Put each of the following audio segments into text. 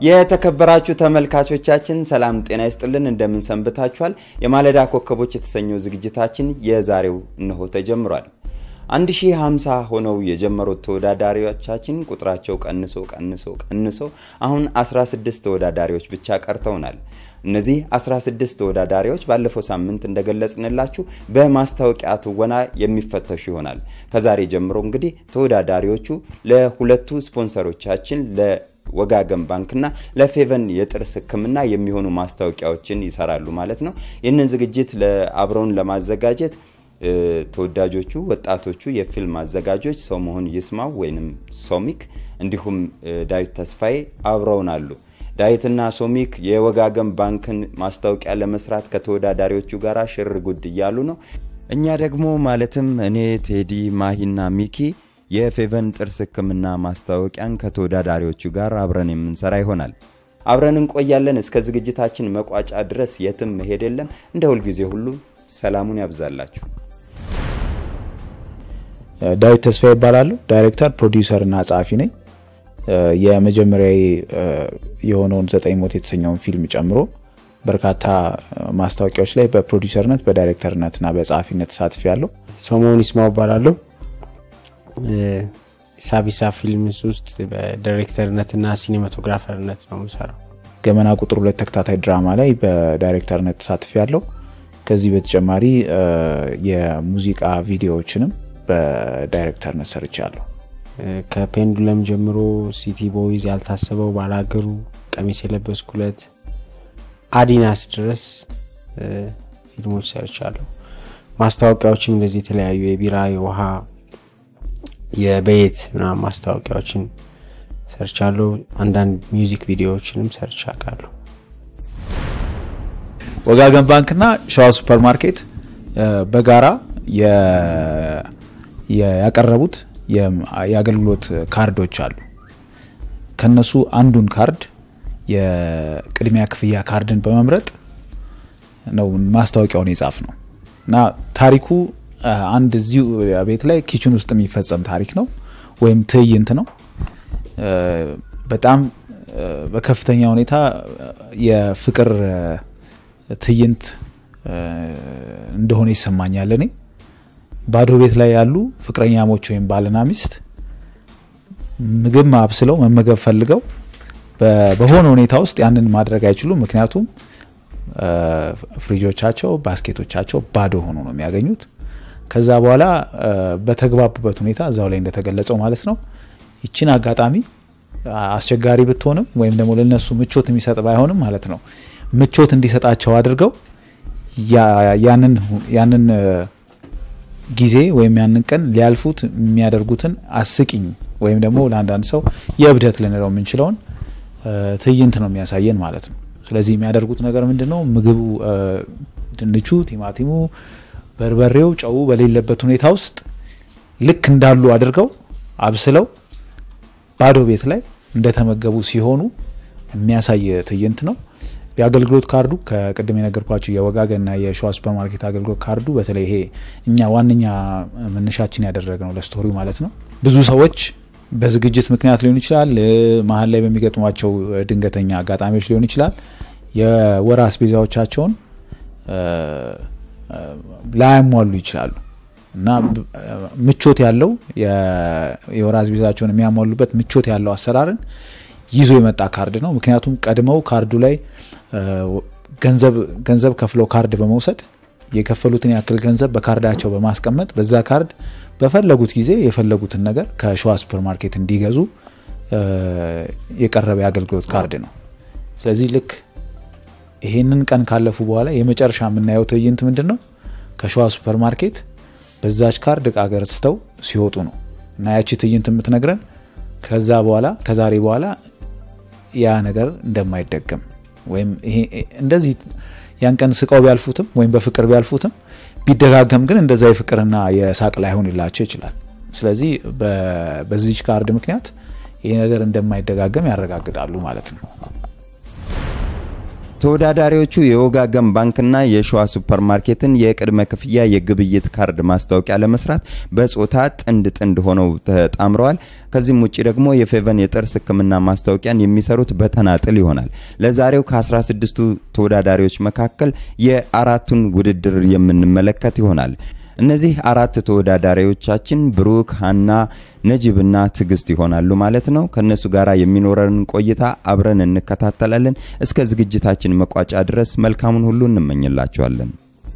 የተከበራችሁ ተመልካቾቻችን ሰላም ጤና ይስጥልን፣ እንደምን ሰንብታችኋል? የማለዳ ኮከቦች የተሰኘው ዝግጅታችን የዛሬው እነሆ ተጀምሯል። 1050 ሆነው የጀመሩት ተወዳዳሪዎቻችን ቁጥራቸው ቀንሶ ቀንሶ ቀንሶ አሁን 16 ተወዳዳሪዎች ብቻ ቀርተውናል። እነዚህ 16 ተወዳዳሪዎች ባለፈው ሳምንት እንደገለጽንላችሁ በማስታወቂያ ትወና የሚፈተሹ ይሆናል። ከዛሬ ጀምሮ እንግዲህ ተወዳዳሪዎቹ ለሁለቱ ስፖንሰሮቻችን ለወጋገን ባንክና ለፌቨን የጥርስ ሕክምና የሚሆኑ ማስታወቂያዎችን ይሰራሉ ማለት ነው። ይህንን ዝግጅት አብረውን ለማዘጋጀት ተወዳጆቹ ወጣቶቹ የፊልም አዘጋጆች ሰው መሆን ይስማው ወይንም ሶሚክ እንዲሁም ዳዊት ተስፋዬ አብረውን አሉ። ዳዊትና ሶሚክ የወጋገን ባንክን ማስታወቂያ ለመስራት ከተወዳዳሪዎቹ ጋር ሽር ጉድ እያሉ ነው። እኛ ደግሞ ማለትም እኔ ቴዲ፣ ማሂና ሚኪ የፌቨን ጥርስ ህክምና ማስታወቂያን ከተወዳዳሪዎቹ ጋር አብረን የምንሰራ ይሆናል። አብረን እንቆያለን እስከ ዝግጅታችን መቋጫ ድረስ የትም መሄድ የለም። እንደ ሁልጊዜ ሁሉ ሰላሙን ያብዛላችሁ። ዳዊት ተስፋ ይባላሉ። ዳይሬክተር፣ ፕሮዲውሰር እና ጸሐፊ ነኝ። የመጀመሪያ የሆነውን ዘጠኝ ሞት የተሰኘውን ፊልም ጨምሮ በርካታ ማስታወቂያዎች ላይ በፕሮዲውሰርነት በዳይሬክተርነት እና በጸሐፊነት ተሳትፌ ያለው ሰሞኑን ይስማው እባላለሁ። ሳቢሳ ፊልምስ ውስጥ በዳይሬክተርነትና ሲኔማቶግራፈርነት ነው የምሰራው። ገመና ቁጥር ሁለት ተከታታይ ድራማ ላይ በዳይሬክተርነት ተሳትፌ ያለው። ከዚህ በተጨማሪ የሙዚቃ ቪዲዮዎችንም በዳይሬክተርነት ሰርቻለሁ። ከፔንዱለም ጀምሮ ሲቲ ቦይዝ፣ ያልታሰበው፣ ባላገሩ፣ ቀሚስ የለበስኩለት፣ አዲናስ ድረስ ፊልሞች ሰርቻለሁ። ማስታወቂያዎችም እንደዚህ የተለያዩ የቢራ የውሃ የቤት ምናምን ማስታወቂያዎችን ሰርቻለሁ። አንዳንድ ሚውዚክ ቪዲዮዎችንም ሰርቻ አውቃለሁ። ወጋገን ባንክና ሸዋ ሱፐር ማርኬት በጋራ ያቀረቡት የአገልግሎት ካርዶች አሉ። ከነሱ አንዱን ካርድ የቅድሚያ ክፍያ ካርድን በመምረጥ ነው ማስታወቂያውን የጻፍ ነው እና ታሪኩ አንድ እዚሁ ቤት ላይ ኪችን ውስጥ የሚፈጸም ታሪክ ነው ወይም ትዕይንት ነው። በጣም በከፍተኛ ሁኔታ የፍቅር ትዕይንት እንደሆነ ይሰማኛል። እኔ ባዶ ቤት ላይ ያሉ ፍቅረኛሞች ወይም ባልና ሚስት ምግብ አብስለው መመገብ ፈልገው በሆነ ሁኔታ ውስጥ ያንን ማድረግ አይችሉም። ምክንያቱም ፍሪጆቻቸው፣ ባስኬቶቻቸው ባዶ ሆኖ ነው የሚያገኙት። ከዛ በኋላ በተግባቡበት ሁኔታ እዛው ላይ እንደተገለጸው ማለት ነው ይችን አጋጣሚ አስቸጋሪ ብትሆንም ወይም ደግሞ ለነሱ ምቾት የሚሰጥ ባይሆንም ማለት ነው ምቾት እንዲሰጣቸው አድርገው ያንን ጊዜ ወይም ያንን ቀን ሊያልፉት የሚያደርጉትን አስቂኝ ወይም ደግሞ ለአንዳንድ ሰው የእብደት ልንለው የምንችለውን ትዕይንት ነው የሚያሳየን ማለት ነው። ስለዚህ የሚያደርጉት ነገር ምንድን ነው? ምግቡ ድንቹ፣ ቲማቲሙ በርበሬው ጨው በሌለበት ሁኔታ ውስጥ ልክ እንዳሉ አድርገው አብስለው ባዶ ቤት ላይ እንደተመገቡ ሲሆኑ የሚያሳይ ትዕይንት ነው። የአገልግሎት ካርዱ ከቅድም የነገርኳቸው የወጋገንና የሸዋ ሱፐር ማርኬት አገልግሎት ካርዱ በተለይ ይሄ እኛ ዋነኛ መነሻችን ያደረግነው ለስቶሪው ማለት ነው። ብዙ ሰዎች በዝግጅት ምክንያት ሊሆን ይችላል፣ መሀል ላይ በሚገጥሟቸው ድንገተኛ አጋጣሚዎች ሊሆን ይችላል የወር አስቤዛዎቻቸውን ላያሟሉ ይችላሉ እና ምቾት ያለው የወር አስቤዛቸውን የሚያሟሉበት ምቾት ያለው አሰራርን ይዞ የመጣ ካርድ ነው። ምክንያቱም ቀድመው ካርዱ ላይ ገንዘብ ከፍለው ካርድ በመውሰድ የከፈሉትን ያክል ገንዘብ በካርዳቸው በማስቀመጥ በዛ ካርድ በፈለጉት ጊዜ የፈለጉትን ነገር ከሸዋ ሱፐር ማርኬት እንዲገዙ የቀረበ የአገልግሎት ካርድ ነው። ስለዚህ ልክ ይሄንን ቀን ካለፉ በኋላ የመጨረሻ የምናየው ትዕይንት ምንድን ነው? ከሸዋ ሱፐር ማርኬት በዛች ካርድ እቃ ገዝተው ሲወጡ ነው እና ያቺ ትዕይንት የምትነግረን ከዛ በኋላ ከዛሬ በኋላ ያ ነገር እንደማይደገም ወይም እንደዚህ ያን ቀን ስቀው ቢያልፉትም ወይም በፍቅር ቢያልፉትም ቢደጋገም ግን እንደዛ የፍቅርና የሳቅ ላይሆንላቸው ይችላል። ስለዚህ በዚች ካርድ ምክንያት ይህ ነገር እንደማይደጋገም ያረጋግጣሉ ማለት ነው። ተወዳዳሪዎቹ የወጋገን ባንክና የሸዋ ሱፐር ማርኬትን የቅድመ ክፍያ የግብይት ካርድ ማስታወቂያ ለመስራት በጾታ ጥንድ ጥንድ ሆነው ተጣምረዋል። ከዚህም ውጭ ደግሞ የፌቨን የጥርስ ሕክምና ማስታወቂያን የሚሰሩት በተናጥል ይሆናል። ለዛሬው ከ16ቱ ተወዳዳሪዎች መካከል የአራቱን ውድድር የምንመለከት ይሆናል። እነዚህ አራት ተወዳዳሪዎቻችን ብሩክ፣ ሀና፣ ነጂብና ትዕግስት ይሆናሉ ማለት ነው። ከነሱ ጋር የሚኖረን ቆይታ አብረን እንከታተላለን። እስከ ዝግጅታችን መቋጫ ድረስ መልካሙን ሁሉ እንመኝላቸዋለን።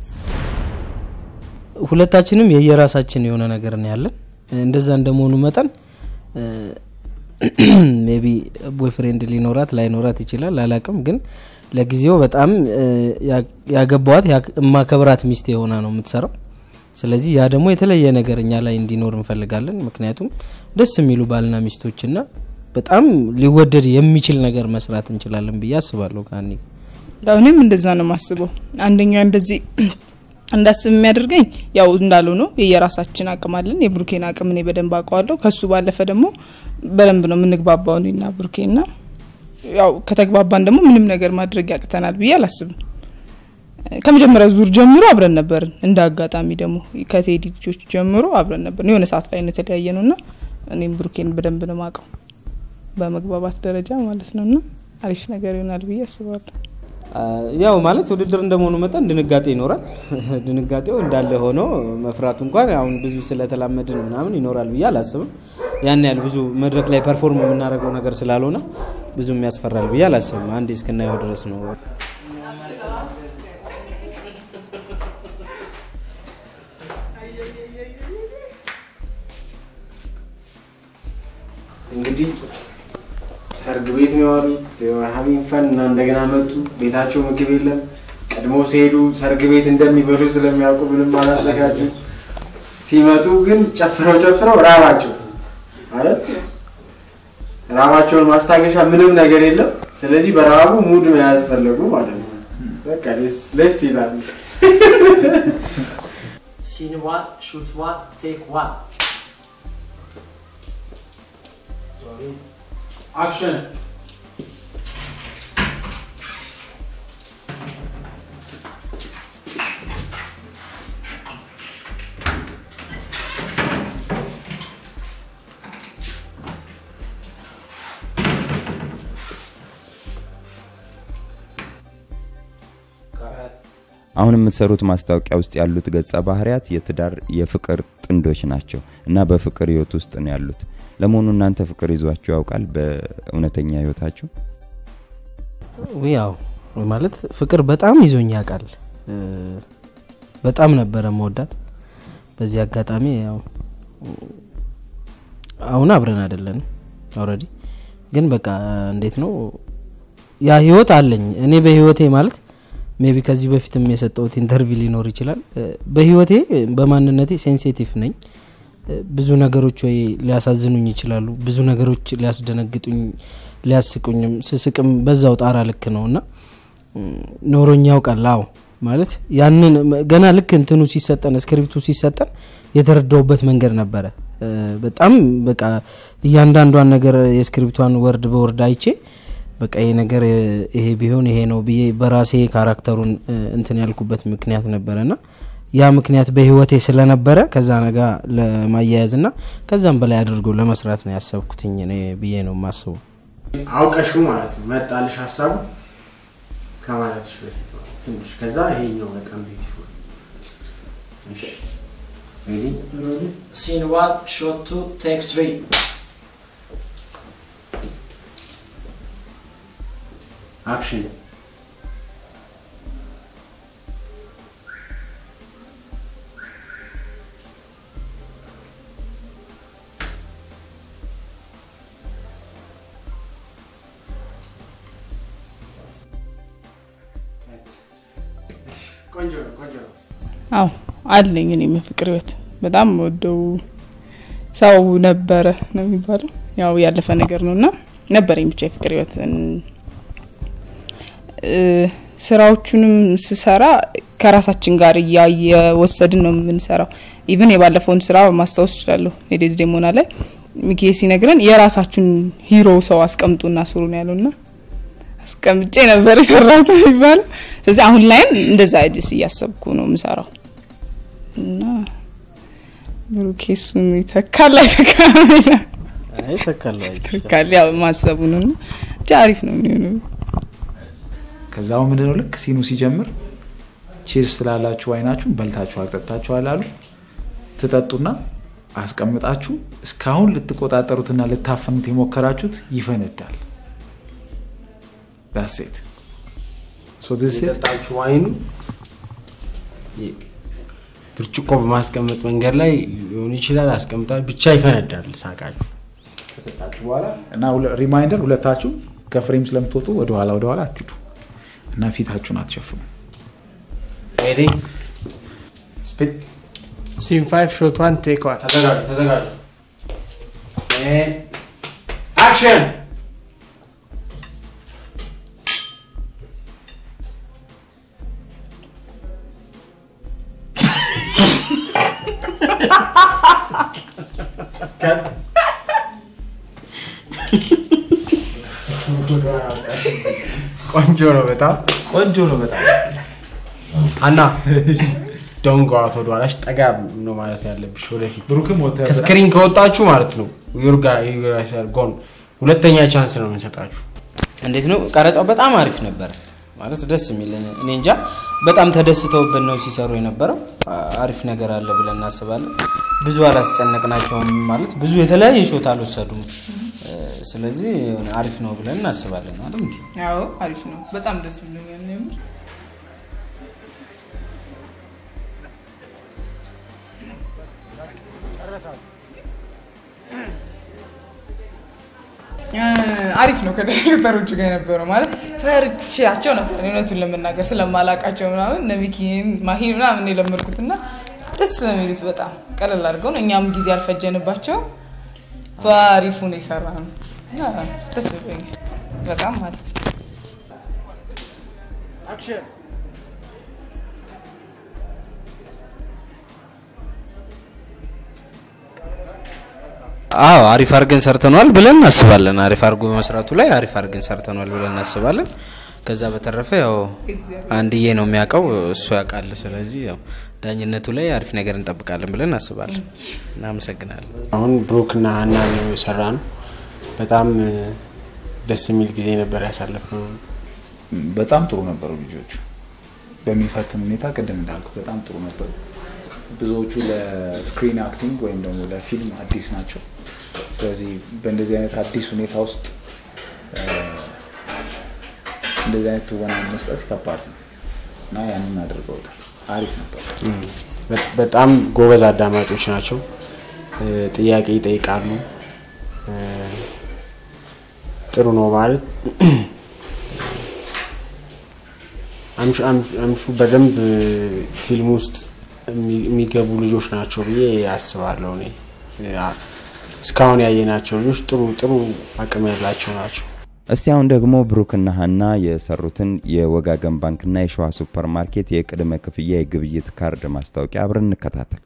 ሁለታችንም የየራሳችን የሆነ ነገር ነው ያለን። እንደዛ እንደመሆኑ መጠን ሜቢ ቦይፍሬንድ ሊኖራት ላይኖራት ይችላል አላቅም። ግን ለጊዜው በጣም ያገባዋት የማከብራት ሚስት የሆነ ነው የምትሰራው። ስለዚህ ያ ደግሞ የተለየ ነገር እኛ ላይ እንዲኖር እንፈልጋለን። ምክንያቱም ደስ የሚሉ ባልና ሚስቶችና በጣም ሊወደድ የሚችል ነገር መስራት እንችላለን ብዬ አስባለሁ። ከአኒ ያው እኔም እንደዛ ነው የማስበው። አንደኛ እንደዚህ እንዳስብ የሚያደርገኝ ያው እንዳሉ ነው የየራሳችን አቅም አለን። የብሩኬን አቅም እኔ በደንብ አውቀዋለሁ። ከሱ ባለፈ ደግሞ በደንብ ነው የምንግባባው እኔና ብሩኬና ያው ከተግባባን ደግሞ ምንም ነገር ማድረግ ያቅተናል ብዬ አላስብም። ከመጀመሪያው ዙር ጀምሮ አብረን ነበርን። እንደ አጋጣሚ ደግሞ ከቴዲ ልጆች ጀምሮ አብረን ነበርን። የሆነ ሰዓት ላይ ነው የተለያየ ነው እና እኔም ብሩኬን በደንብ ነው ማቀው በመግባባት ደረጃ ማለት ነው እና አሪፍ ነገር ይሆናል ብዬ አስባለሁ። ያው ማለት ውድድር እንደመሆኑ መጠን ድንጋጤ ይኖራል። ድንጋጤው እንዳለ ሆኖ መፍራቱ እንኳን አሁን ብዙ ስለተላመድን ምናምን ይኖራል ብዬ አላስብም። ያን ያህል ብዙ መድረክ ላይ ፐርፎርም የምናደርገው ነገር ስላልሆነ ብዙም ያስፈራል ብዬ አላስብም። አንዴ እስክናየው ድረስ ነው። እንግዲህ ሰርግ ቤት ነው የዋሉት። ሀቪንግ ፈን እና እንደገና መጡ። ቤታቸው ምግብ የለም። ቀድሞ ሲሄዱ ሰርግ ቤት እንደሚበሉ ስለሚያውቁ ምንም አላዘጋጁ። ሲመጡ ግን ጨፍረው ጨፍረው ራባቸው ማለት ራባቸውን ማስታገሻ ምንም ነገር የለም። ስለዚህ በረሃቡ ሙድ መያዝ ፈለጉ ማለት ነው። በቃ ደስ ይላል። Scene one, shoot one, take one. አክሽን አሁን የምትሰሩት ማስታወቂያ ውስጥ ያሉት ገጸ ባህሪያት የትዳር የፍቅር ጥንዶች ናቸው እና በፍቅር ህይወት ውስጥ ነው ያሉት። ለመሆኑ እናንተ ፍቅር ይዟችሁ ያውቃል? በእውነተኛ ህይወታችሁ? ያው ማለት ፍቅር በጣም ይዞኝ ያውቃል። በጣም ነበረ መወዳት። በዚህ አጋጣሚ ያው አሁን አብረን አይደለንም ኦልሬዲ፣ ግን በቃ እንዴት ነው ያ ህይወት አለኝ እኔ በህይወቴ ማለት ሜቢ ከዚህ በፊትም የሰጠሁት ኢንተርቪው ሊኖር ይችላል። በህይወቴ በማንነቴ ሴንሲቲቭ ነኝ። ብዙ ነገሮች ወይ ሊያሳዝኑኝ ይችላሉ፣ ብዙ ነገሮች ሊያስደነግጡኝ፣ ሊያስቁኝም ስስቅም በዛው ጣራ ልክ ነው እና ኖሮኝ ያውቃል። አዎ ማለት ያንን ገና ልክ እንትኑ ሲሰጠን ስክሪፕቱ ሲሰጠን የተረዳውበት መንገድ ነበረ። በጣም በቃ እያንዳንዷን ነገር የስክሪፕቷን ወርድ በወርድ አይቼ በቃ ይሄ ነገር ይሄ ቢሆን ይሄ ነው ብዬ በራሴ ካራክተሩን እንትን ያልኩበት ምክንያት ነበረ ና ያ ምክንያት በህይወቴ ስለነበረ ከዛ ነጋ ለማያያዝ ና ከዛም በላይ አድርጎ ለመስራት ነው ያሰብኩትኝ እኔ ብዬ ነው የማስበው። አውቀሹ ማለት ነው መጣልሽ ሀሳቡ ከማለትሽ በፊት ማለት ትንሽ ከዛ ይሄኛው በጣም ቢዩቲፉል እሺ ሬዲ Scene one, shot two, take three. አክሽን ቆንጆ ነው ቆንጆ ነው አዎ አለኝ እኔም የፍቅር ህይወት በጣም ወደው ሰው ነበረ ነው የሚባለው ያው ያለፈ ነገር ነው እና ነበረኝ ብቻ የፍቅር ህይወት ስራዎቹንም ስሰራ ከራሳችን ጋር እያየወሰድን ነው የምንሰራው። ኢቭን የባለፈውን ስራ ማስታወስ እችላለሁ። የዴዝ ዴሞና ላይ ሚኬ ሲነግረን የራሳችሁን ሂሮ ሰው አስቀምጡና ስሩ ነው ያለው ና አስቀምጬ ነበር የሰራሁት የሚባለው። ስለዚህ አሁን ላይም እንደዛ አዲስ እያሰብኩ ነው የምሰራው እና ብሩኬ እሱን ይተካል አይተካም ይላል። አይ ተካለ ይተካል ያው ማሰቡን ነው እንጂ አሪፍ ነው የሚሆነው። ከዛው ምንድነው ልክ ሲኑ ሲጀምር ቺርስ ስላላችሁ ዋይናችሁን በልታችኋል ጠጥታችኋል አሉ ትጠጡና አስቀምጣችሁ እስካሁን ልትቆጣጠሩትና ልታፈኑት የሞከራችሁት ይፈነዳል ዳሴት የጠጣችሁ ዋይኑ ብርጭቆ በማስቀመጥ መንገድ ላይ ሊሆን ይችላል። አስቀምጣ ብቻ ይፈነዳል ሳቃችሁ። እና ሁለ- ሪማይንደር ሁለታችሁ ከፍሬም ስለምትወጡ ወደኋላ ወደኋላ አትሂዱ እና ፊታችሁን አትሸፍኑ ሬዲ ስፒድ ሲን ፋይቭ ሾት ዋን ቴክ ዋን ተዘጋጁ ተዘጋጁ። አክሽን ቆንጆ ነው በጣም ቆንጆ ነው በጣም አና ዶንጎ አቶ ወደኋላሽ ጠጋ ነው ማለት ያለብሽ ወደፊት ብሩክም ወተ ከስክሪን ከወጣችሁ ማለት ነው ዩርጋ ጎን ሁለተኛ ቻንስ ነው የምንሰጣችሁ እንዴት ነው ቀረጻው? በጣም አሪፍ ነበር ማለት ደስ የሚል እኔ እንጃ በጣም ተደስተውበት ነው ሲሰሩ የነበረው። አ- አሪፍ ነገር አለ ብለን እናስባለን። ብዙ አላስጨነቅናቸውም ማለት ብዙ የተለያየ ሾት አልወሰዱም። እ፣ ስለዚህ አሪፍ ነው ብለን እናስባለን አይደል እንዴ? ያው አሪፍ ነው። በጣም ደስ ብሎኛል ነው የምር። እ፣ አሪፍ ነው ከዳይሬክተሮቹ ጋር የነበረው ማለት ፈርቼያቸው ነበር እውነቱን ለመናገር ስለማላቃቸው ምናምን እነ ሚኪን ማሂን ምናምን የለመድኩት እና ደስ በሚሉት በጣም ቀለል አድርገው ነው እኛም ጊዜ አልፈጀንባቸው በአሪፉ ነው የሰራ ነው እና ደስ ብሎኛል በጣም ማለት ነው። አዎ አሪፍ አድርገን ሰርተነዋል ብለን እናስባለን። አሪፍ አድርጎ በመስራቱ ላይ አሪፍ አድርገን ሰርተነዋል ብለን እናስባለን። ከዛ በተረፈ ያው አንድዬ ነው የሚያውቀው እሱ ያውቃል። ስለዚህ ያው ዳኝነቱ ላይ አሪፍ ነገር እንጠብቃለን ብለን እናስባለን። እናመሰግናለን። አሁን ብሩክና ሀና ነው የሰራ ነው በጣም እ፣ ደስ የሚል ጊዜ ነበር ያሳለፍነው በጣም ጥሩ ነበሩ ልጆቹ በሚፈትን ሁኔታ ቅድም እንዳልኩት በጣም ጥሩ ነበሩ ብዙዎቹ ለስክሪን አክቲንግ ወይም ደግሞ ለፊልም አዲስ ናቸው ስለዚህ በእንደዚህ አይነት አዲስ ሁኔታ ውስጥ እ፣ እንደዚህ አይነት ትወና መስጠት ከባድ ነው እና ያንን አድርገውታል አሪፍ ነበር በ- በጣም ጎበዝ አዳማጮች ናቸው እ፣ ጥያቄ ይጠይቃሉ እ፣ ጥሩ ነው ማለት አምሹ- አምሹ- አምሹ በደንብ እ፣ ፊልም ውስጥ የሚ- የሚገቡ ልጆች ናቸው ብዬ አስባለሁ እኔ እ፣ አ- እስካሁን ያየናቸው ልጆች ጥሩ ጥሩ አቅም ያላቸው ናቸው እስቲ አሁን ደግሞ ብሩክና ሀና የሰሩትን የወጋገን ባንክና የሸዋ ሱፐር ማርኬት የቅድመ ክፍያ የግብይት ካርድ ማስታወቂያ አብረን እንከታተል።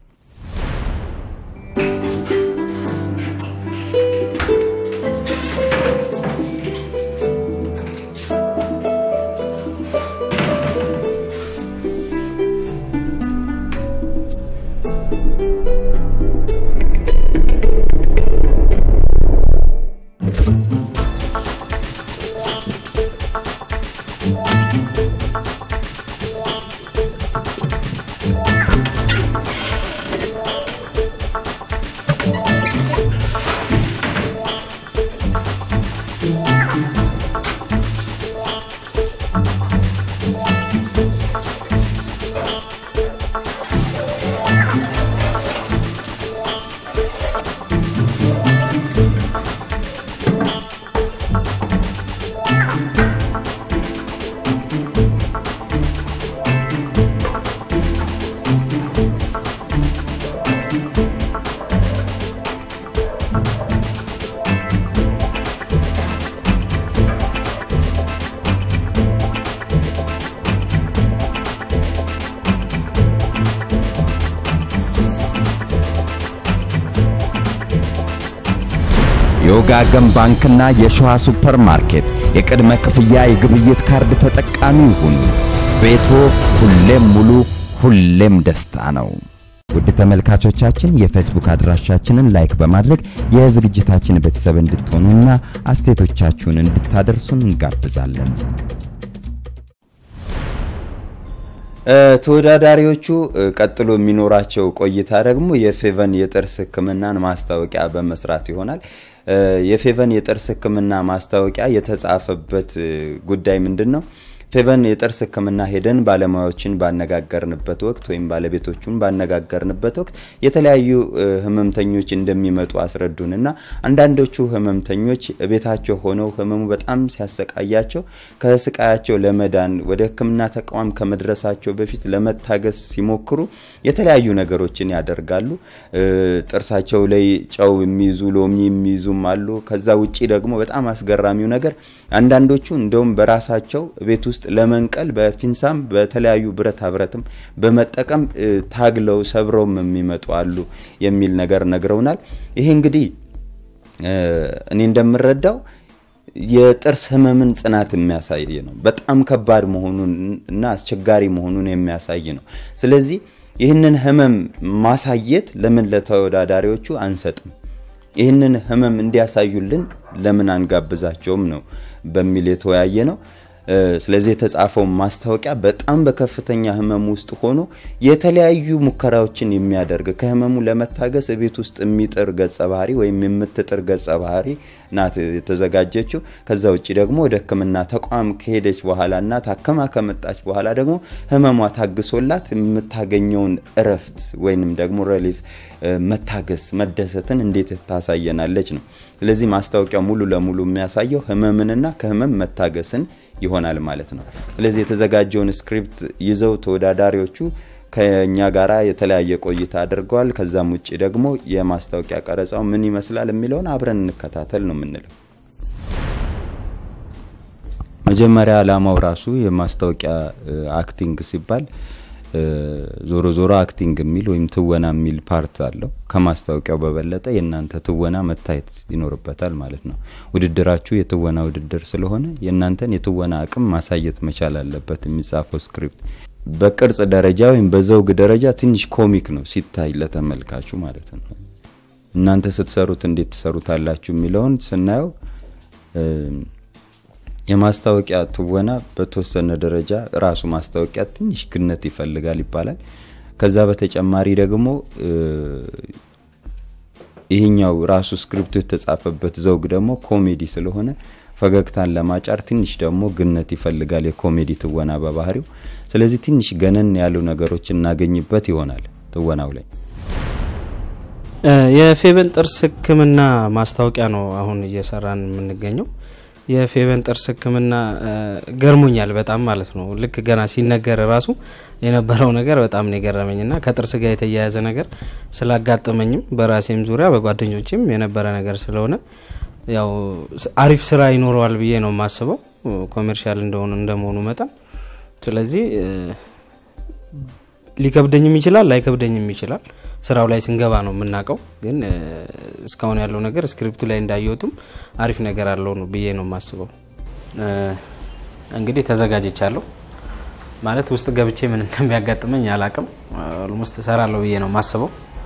የወጋገን ባንክና የሸዋ ሱፐር ማርኬት የቅድመ ክፍያ የግብይት ካርድ ተጠቃሚ ይሁኑ። ቤቶ ሁሌም ሙሉ፣ ሁሌም ደስታ ነው። ውድ ተመልካቾቻችን የፌስቡክ አድራሻችንን ላይክ በማድረግ የዝግጅታችን ቤተሰብ እንድትሆኑና አስተያየቶቻችሁን እንድታደርሱን እንጋብዛለን። ተወዳዳሪዎቹ ቀጥሎ የሚኖራቸው ቆይታ ደግሞ የፌቨን የጥርስ ሕክምናን ማስታወቂያ በመስራት ይሆናል። የፌቨን የጥርስ ሕክምና ማስታወቂያ የተጻፈበት ጉዳይ ምንድን ነው? ፌቨን የጥርስ ህክምና ሄደን ባለሙያዎችን ባነጋገርንበት ወቅት ወይም ባለቤቶቹን ባነጋገርንበት ወቅት የተለያዩ ህመምተኞች እንደሚመጡ አስረዱንና አንዳንዶቹ ህመምተኞች ቤታቸው ሆነው ህመሙ በጣም ሲያሰቃያቸው ከስቃያቸው ለመዳን ወደ ህክምና ተቋም ከመድረሳቸው በፊት ለመታገስ ሲሞክሩ የተለያዩ ነገሮችን ያደርጋሉ። ጥርሳቸው ላይ ጨው የሚይዙ ሎሚ የሚይዙም አሉ። ከዛ ውጪ ደግሞ በጣም አስገራሚው ነገር አንዳንዶቹ እንደውም በራሳቸው ቤት ውስጥ ለመንቀል በፊንሳም በተለያዩ ብረታ ብረትም በመጠቀም ታግለው ሰብረውም የሚመጡ አሉ የሚል ነገር ነግረውናል። ይሄ እንግዲህ እኔ እንደምረዳው የጥርስ ህመምን ጽናት የሚያሳይ ነው። በጣም ከባድ መሆኑን እና አስቸጋሪ መሆኑን የሚያሳይ ነው። ስለዚህ ይህንን ህመም ማሳየት ለምን ለተወዳዳሪዎቹ አንሰጥም? ይህንን ህመም እንዲያሳዩልን ለምን አንጋብዛቸውም ነው በሚል የተወያየ ነው። ስለዚህ የተጻፈው ማስታወቂያ በጣም በከፍተኛ ህመም ውስጥ ሆኖ የተለያዩ ሙከራዎችን የሚያደርግ ከህመሙ ለመታገስ ቤት ውስጥ የሚጥር ገጸ ባህሪ ወይም የምትጥር ገጸ ባህሪ ናት የተዘጋጀችው። ከዛ ውጭ ደግሞ ወደ ህክምና ተቋም ከሄደች በኋላ እና ታከማ ከመጣች በኋላ ደግሞ ህመሟ ታግሶላት የምታገኘውን እረፍት ወይንም ደግሞ ሬሊፍ መታገስ መደሰትን እንዴት ታሳየናለች ነው። ስለዚህ ማስታወቂያው ሙሉ ለሙሉ የሚያሳየው ህመምንና ከህመም መታገስን ይሆናል ማለት ነው። ስለዚህ የተዘጋጀውን ስክሪፕት ይዘው ተወዳዳሪዎቹ ከኛ ጋራ የተለያየ ቆይታ አድርገዋል። ከዛም ውጭ ደግሞ የማስታወቂያ ቀረጻው ምን ይመስላል የሚለውን አብረን እንከታተል ነው የምንለው። መጀመሪያ ዓላማው ራሱ የማስታወቂያ አክቲንግ ሲባል ዞሮ ዞሮ አክቲንግ የሚል ወይም ትወና የሚል ፓርት አለው። ከማስታወቂያው በበለጠ የእናንተ ትወና መታየት ይኖርበታል ማለት ነው። ውድድራችሁ የትወና ውድድር ስለሆነ የእናንተን የትወና አቅም ማሳየት መቻል አለበት የሚጻፈው ስክሪፕት። በቅርጽ ደረጃ ወይም በዘውግ ደረጃ ትንሽ ኮሚክ ነው ሲታይ ለተመልካቹ ማለት ነው። እናንተ ስትሰሩት እንዴት ትሰሩታላችሁ የሚለውን ስናየው የማስታወቂያ ትወና በተወሰነ ደረጃ ራሱ ማስታወቂያ ትንሽ ግነት ይፈልጋል ይባላል። ከዛ በተጨማሪ ደግሞ ይህኛው ራሱ ስክሪፕቱ የተጻፈበት ዘውግ ደግሞ ኮሜዲ ስለሆነ ፈገግታን ለማጫር ትንሽ ደግሞ ግነት ይፈልጋል የኮሜዲ ትወና በባህሪው። ስለዚህ ትንሽ ገነን ያሉ ነገሮች እናገኝበት ይሆናል ትወናው ላይ። የፌቨን ጥርስ ህክምና ማስታወቂያ ነው አሁን እየሰራን የምንገኘው። የፌቨን ጥርስ ህክምና ገርሞኛል በጣም ማለት ነው። ልክ ገና ሲነገር ራሱ የነበረው ነገር በጣም ነው የገረመኝ ና ከጥርስ ጋር የተያያዘ ነገር ስላጋጠመኝም በራሴም ዙሪያ በጓደኞችም የነበረ ነገር ስለሆነ ያው አሪፍ ስራ ይኖረዋል ብዬ ነው የማስበው ኮሜርሻል እንደሆኑ እንደመሆኑ መጠን። ስለዚህ ሊከብደኝም ይችላል ላይከብደኝም ይችላል። ስራው ላይ ስንገባ ነው የምናውቀው። ግን እስካሁን ያለው ነገር ስክሪፕቱ ላይ እንዳየወጡም አሪፍ ነገር አለው ነው ብዬ ነው የማስበው። እንግዲህ ተዘጋጅቻለሁ ማለት ውስጥ ገብቼ ምን እንደሚያጋጥመኝ አላቅም። ኦልሞስት እሰራለሁ ብዬ ነው የማስበው።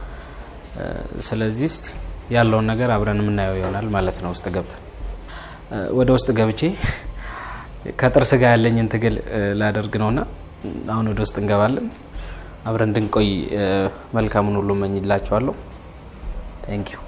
ስለዚህ እስቲ ያለውን ነገር አብረን የምናየው ይሆናል ማለት ነው። ውስጥ ገብተን ወደ ውስጥ ገብቼ ከጥርስ ጋር ያለኝን ትግል ላደርግ ነውና አሁን ወደ ውስጥ እንገባለን። አብረን እንድንቆይ መልካሙን ሁሉ እመኝላችኋለሁ። ታንክ ዩ።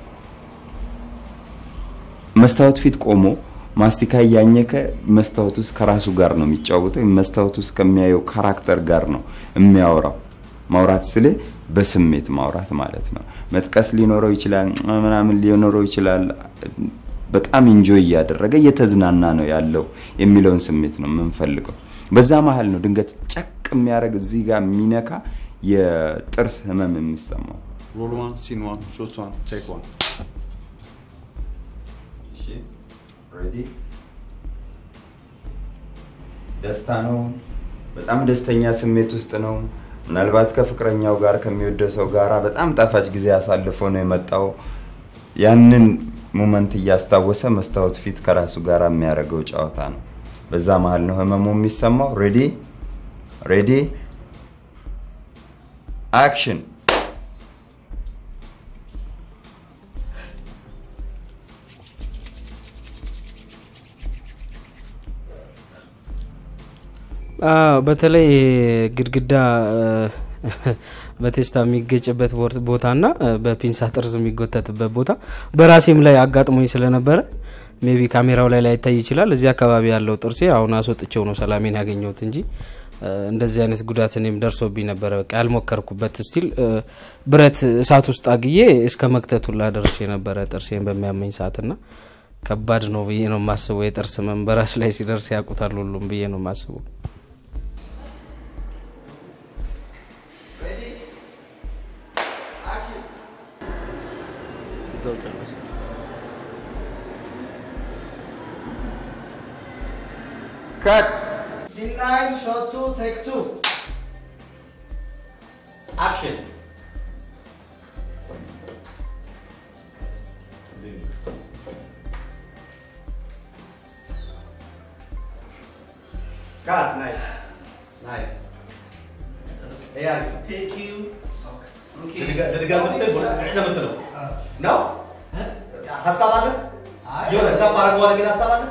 መስታወት ፊት ቆሞ ማስቲካ እያኘከ መስታወት ውስጥ ከራሱ ጋር ነው የሚጫወተው። ወይም መስታወት ውስጥ ከሚያየው ካራክተር ጋር ነው የሚያወራው። ማውራት ስል በስሜት ማውራት ማለት ነው። መጥቀስ ሊኖረው ይችላል፣ ምናምን ሊኖረው ይችላል። በጣም ኢንጆይ እያደረገ እየተዝናና ነው ያለው የሚለውን ስሜት ነው የምንፈልገው። በዛ መሀል ነው ድንገት ጨቅ የሚያደርግ እዚህ ጋር የሚነካ የጥርስ ህመም የሚሰማው። Roll one, scene one, shoot one, take one. ደስታ ነው። በጣም ደስተኛ ስሜት ውስጥ ነው። ምናልባት ከፍቅረኛው ጋር ከሚወደው ሰው ጋራ በጣም ጣፋጭ ጊዜ አሳልፎ ነው የመጣው። ያንን ሙመንት እያስታወሰ መስታወት ፊት ከራሱ ጋር የሚያደርገው ጨዋታ ነው። በዛ መሀል ነው ህመሙ የሚሰማው። ሬዲ ሬዲ አክሽን አዎ በተለይ ግድግዳ በቴስታ የሚገጭበት ቦር- ቦታና በፒንሳ ጥርዝ የሚጎተትበት ቦታ በራሴም ላይ አጋጥሞኝ ስለነበረ ሜቢ ካሜራው ላይ ላይታይ ይችላል። እዚህ አካባቢ ያለው ጥርሴ አሁን አስወጥቼው ነው ሰላሜን ያገኘሁት እንጂ እ፣ እንደዚህ አይነት ጉዳት እኔም ደርሶብኝ ነበረ። በቃ ያልሞከርኩበት ስቲል ብረት እሳት ውስጥ አግዬ እስከ መክተቱላ ደርሼ ነበረ ጥርሴን በሚያመኝ ሰዓትና ከባድ ነው ብዬ ነው የማስበው። የጥርስ ህመም በራስ ላይ ሲደርስ ያውቁታል ሁሉም ብዬ ነው የማስበው። ከት Scene 9, shot 2, take 2. Action. Cut, nice. Nice. Yeah. Thank you. ልድገም ምትል ምትለው ነው ሀሳብ አለ የሆነ ከፍ አድርገዋል የሚል ሀሳብ አለ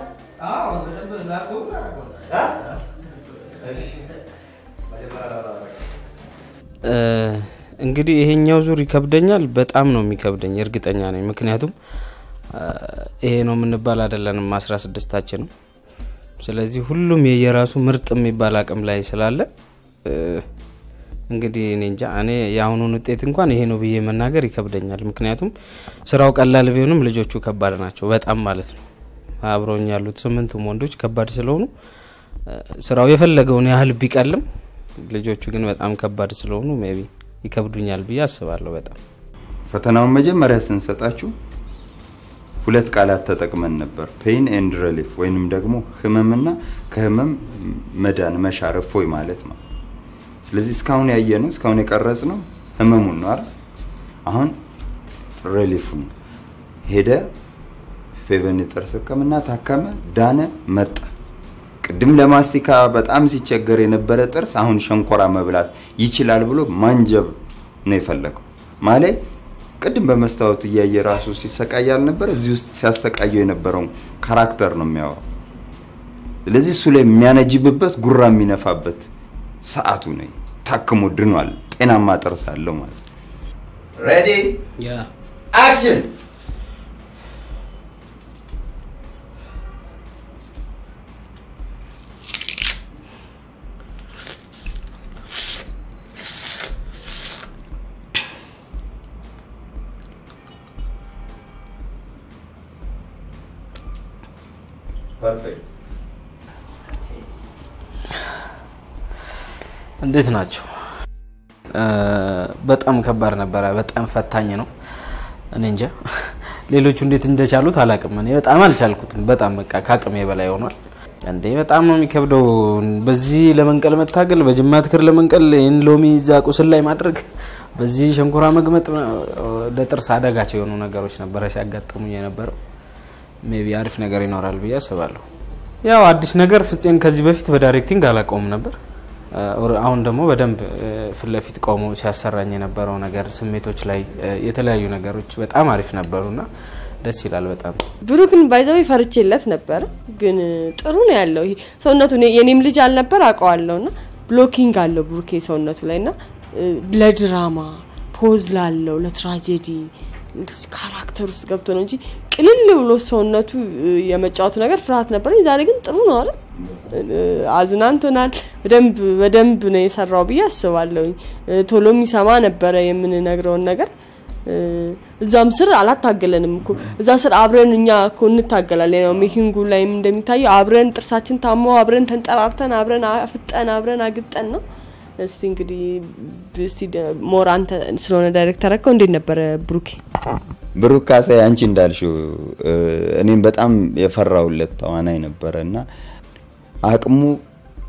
እ? እሺ። መጀመሪያ ላውራ። እ፣ እንግዲህ ይሄኛው ዙር ይከብደኛል። በጣም ነው የሚከብደኝ፣ እርግጠኛ ነኝ። ምክንያቱም እ፣ ይሄ ነው የምንባል አይደለንም አስራ ስድስታችንም። ስለዚህ ሁሉም የየራሱ ምርጥ የሚባል አቅም ላይ ስላለ እ፣ እንግዲህ እኔ እንጃ እኔ የአሁኑን ውጤት እንኳን ይሄ ነው ብዬ መናገር ይከብደኛል። ምክንያቱም ስራው ቀላል ቢሆንም ልጆቹ ከባድ ናቸው በጣም ማለት ነው። አብረውኝ ያሉት ስምንቱም ወንዶች ከባድ ስለሆኑ እ፣ ስራው የፈለገውን ያህል ቢቀልም ልጆቹ ግን በጣም ከባድ ስለሆኑ ሜቢ ይከብዱኛል ብዬ አስባለሁ። በጣም ፈተናውን መጀመሪያ ስንሰጣችሁ ሁለት ቃላት ተጠቅመን ነበር፣ ፔን ኤንድ ሪሊፍ ወይንም ደግሞ ህመምና ከህመም መዳን መሻር እፎይ ማለት ነው። ስለዚህ እስካሁን ያየነው እስካሁን የቀረጽ ነው ህመሙን ነው አይደል? አሁን ሪሊፉን ሄደ፣ ፌቨን የጥርስ ህክምና ታከመ፣ ዳነ፣ መጣ። ቅድም ለማስቲካ በጣም ሲቸገር የነበረ ጥርስ አሁን ሸንኮራ መብላት ይችላል ብሎ ማንጀብ ነው የፈለገው ማለት ቅድም በመስታወት እያየ ራሱ ሲሰቃይ አልነበረ? እዚህ ውስጥ ሲያሰቃየው የነበረውን ካራክተር ነው የሚያወራው። ስለዚህ እሱ ላይ የሚያነጅብበት ጉራ የሚነፋበት ሰዓቱ ነው። ታክሞ ድኗል። ጤናማ ጥርስ አለው ማለት ነው። ሬዲ አክሽን ፐርፌክት እንዴት ናቸው? እ፣ በጣም ከባድ ነበረ። በጣም ፈታኝ ነው። እኔ እንጃ ሌሎቹ እንዴት እንደቻሉት አላቅም። እኔ በጣም አልቻልኩትም። በጣም በቃ ከአቅሜ በላይ ሆኗል። እንዴ በጣም ነው የሚከብደው። በዚህ ለመንቀል መታገል፣ በጅማት ክር ለመንቀል ይህን ሎሚ እዛ ቁስል ላይ ማድረግ፣ በዚህ ሸንኮራ መግመጥ፣ ለጥርስ አደጋቸው የሆኑ ነገሮች ነበረ ሲያጋጥሙኝ የነበረው። ሜቢ አሪፍ ነገር ይኖራል ብዬ አስባለሁ። ያው አዲስ ነገር ፍፄን ከዚህ በፊት በዳይሬክቲንግ አላውቀውም ነበር። ኦር- አሁን ደግሞ በደንብ እ፣ ፊት ለፊት ቆሞ ሲያሰራኝ የነበረው ነገር ስሜቶች ላይ እ፣ የተለያዩ ነገሮች በጣም አሪፍ ነበሩና ደስ ይላል በጣም። ብሩክን ባይዘው ፈርቼለት ነበረ፣ ግን ጥሩ ነው ያለው። ይሄ ሰውነቱ እኔ- የኔም ልጅ አልነበር አውቀዋለሁ ና ብሎኪንግ አለው ብሩኬ ሰውነቱ ላይ ና ለድራማ ፖዝ ላለው ለትራጀዲ እንደዚህ ካራክተር ውስጥ ገብቶ ነው እንጂ ቅልል ብሎ ሰውነቱ እ፣ የመጫወቱ ነገር ፍርሃት ነበረኝ። ዛሬ ግን ጥሩ ነው አይደል? እ፣ አዝናንቶናል። በደንብ በደንብ ነው የሰራው ብዬ አስባለሁኝ። እ፣ ቶሎ የሚሰማ ነበረ የምንነግረውን ነገር እ፣ እዛም ስር አላታገለንም እኮ እዛ ስር አብረን እኛ እኮ እንታገላለን። ያው ሜኪንጉ ላይም እንደሚታየው አብረን ጥርሳችን ታሞ አብረን ተንጠራርተን አብረን አፍጠን አብረን አግጠን ነው። እስቲ እንግዲህ እስቲ ደ- ሞር አንተ ስለሆነ ዳይሬክተር አከው እንዴት ነበረ ብሩኬ? ብሩክ ካሳይ አንቺ እንዳልሽው እኔም በጣም የፈራውለት ተዋናይ ነበረ እና አቅሙ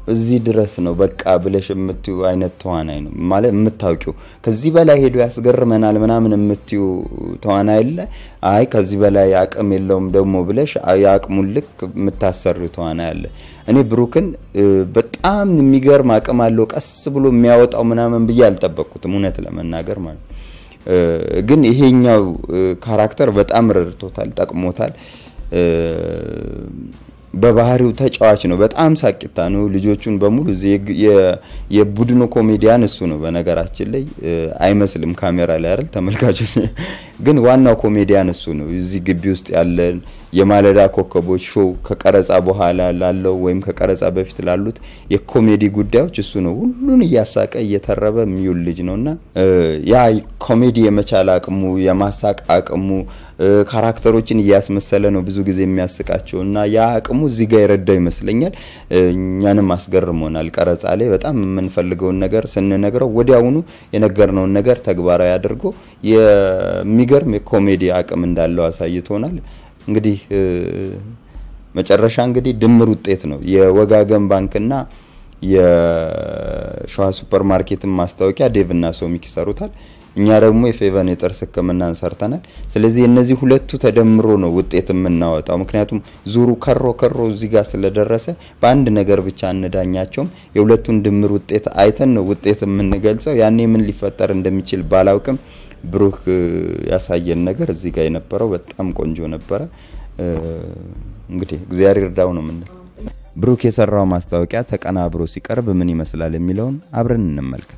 እዚህ ድረስ ነው በቃ ብለሽ የምትዩ አይነት ተዋናይ ነው ማለት የምታውቂው ከዚህ በላይ ሄዶ ያስገርመናል ምናምን የምትዩ ተዋናይ የለ አይ ከዚህ በላይ አቅም የለውም ደግሞ ብለሽ የአቅሙን ልክ የምታሰሪው ተዋናይ አለ እኔ ብሩክን እ፣ በጣም የሚገርም አቅም አለው ቀስ ብሎ የሚያወጣው ምናምን ብዬ አልጠበቅኩትም እውነት ለመናገር ማለት ነው። እ፣ ግን ይሄኛው እ፣ ካራክተር በጣም ረድቶታል ጠቅሞታል እ፣ በባህሪው ተጫዋች ነው በጣም ሳቂታ ነው ልጆቹን በሙሉ እዚህ የግ- የ- የቡድኑ ኮሜዲያን እሱ ነው በነገራችን ላይ እ፣ አይመስልም ካሜራ ላይ አይደል ተመልካቾች ግን ዋናው ኮሜዲያን እሱ ነው እዚህ ግቢ ውስጥ ያለን የማለዳ ኮከቦች ሾው ከቀረጻ በኋላ ላለው ወይም ከቀረጻ በፊት ላሉት የኮሜዲ ጉዳዮች እሱ ነው ሁሉን እያሳቀ እየተረበ የሚውል ልጅ ነው እና እ፣ ያ ኮሜዲ የመቻል አቅሙ የማሳቅ አቅሙ እ፣ ካራክተሮችን እያስመሰለ ነው ብዙ ጊዜ የሚያስቃቸው እና ያ አቅሙ እዚህ ጋር የረዳው ይመስለኛል እ፣ እኛንም አስገርሞናል ቀረጻ ላይ በጣም የምንፈልገውን ነገር ስንነግረው ወዲያውኑ የነገርነውን ነገር ተግባራዊ አድርጎ የሚገርም የኮሜዲ አቅም እንዳለው አሳይቶናል እንግዲህ እ፣ መጨረሻ እንግዲህ ድምር ውጤት ነው የወጋገን ባንክና የሸዋ ሱፐር ማርኬትን ማስታወቂያ ዴቭና ሶሚክ ይሰሩታል እኛ ደግሞ የፌቨን የጥርስ ህክምናን ሰርተናል ስለዚህ እነዚህ ሁለቱ ተደምሮ ነው ውጤት የምናወጣው ምክንያቱም ዙሩ ከሮ ከሮ እዚህ ጋር ስለደረሰ በአንድ ነገር ብቻ እንዳኛቸውም የሁለቱን ድምር ውጤት አይተን ነው ውጤት የምንገልጸው ያኔ ምን ሊፈጠር እንደሚችል ባላውቅም ብሩክ እ፣ ያሳየን ነገር እዚህ ጋር የነበረው በጣም ቆንጆ ነበረ እ፣ እንግዲህ እግዚአብሔር ይርዳው ነው የምንለው ብሩክ የሰራው ማስታወቂያ ተቀናብሮ ሲቀርብ ምን ይመስላል የሚለውን አብረን እንመልከት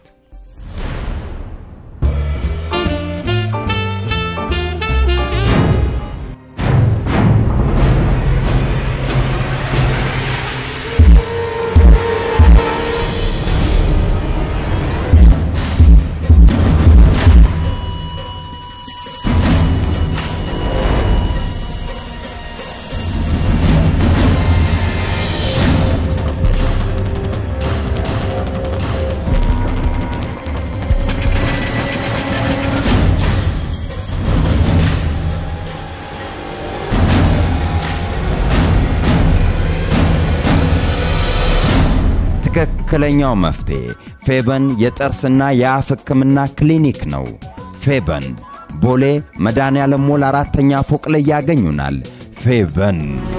ትክክለኛው መፍትሄ ፌበን የጥርስና የአፍ ህክምና ክሊኒክ ነው። ፌበን ቦሌ መድኃኔዓለም ሞል አራተኛ ፎቅ ላይ ያገኙናል። ፌበን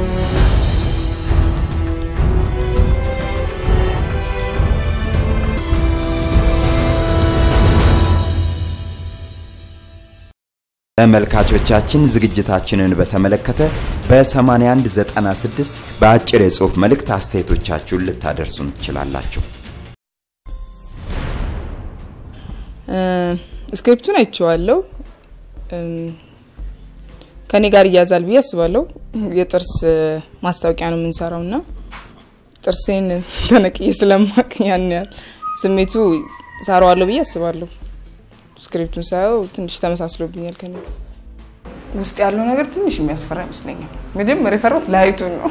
ተመልካቾቻችን ዝግጅታችንን በተመለከተ በ8196 በአጭር የጽሑፍ መልእክት አስተያየቶቻችሁን ልታደርሱን ትችላላችሁ። እ፣ ስክሪፕቱን አይቼዋለሁ። እም፣ ከኔ ጋር እያዛል ብዬ አስባለሁ። የጥርስ እ፣ ማስታወቂያ ነው የምንሰራው ና ጥርሴን ተነቅዬ ስለማቅ ያን ያህል ስሜቱ ሳረዋለሁ ብዬ አስባለሁ። ስክሪፕቱን ሳየው ትንሽ ተመሳስሎብኛል ከኔ ጋር። ውስጥ ያለው ነገር ትንሽ የሚያስፈራ ይመስለኛል። መጀመሪያ የፈራሁት ላይቱን ነው።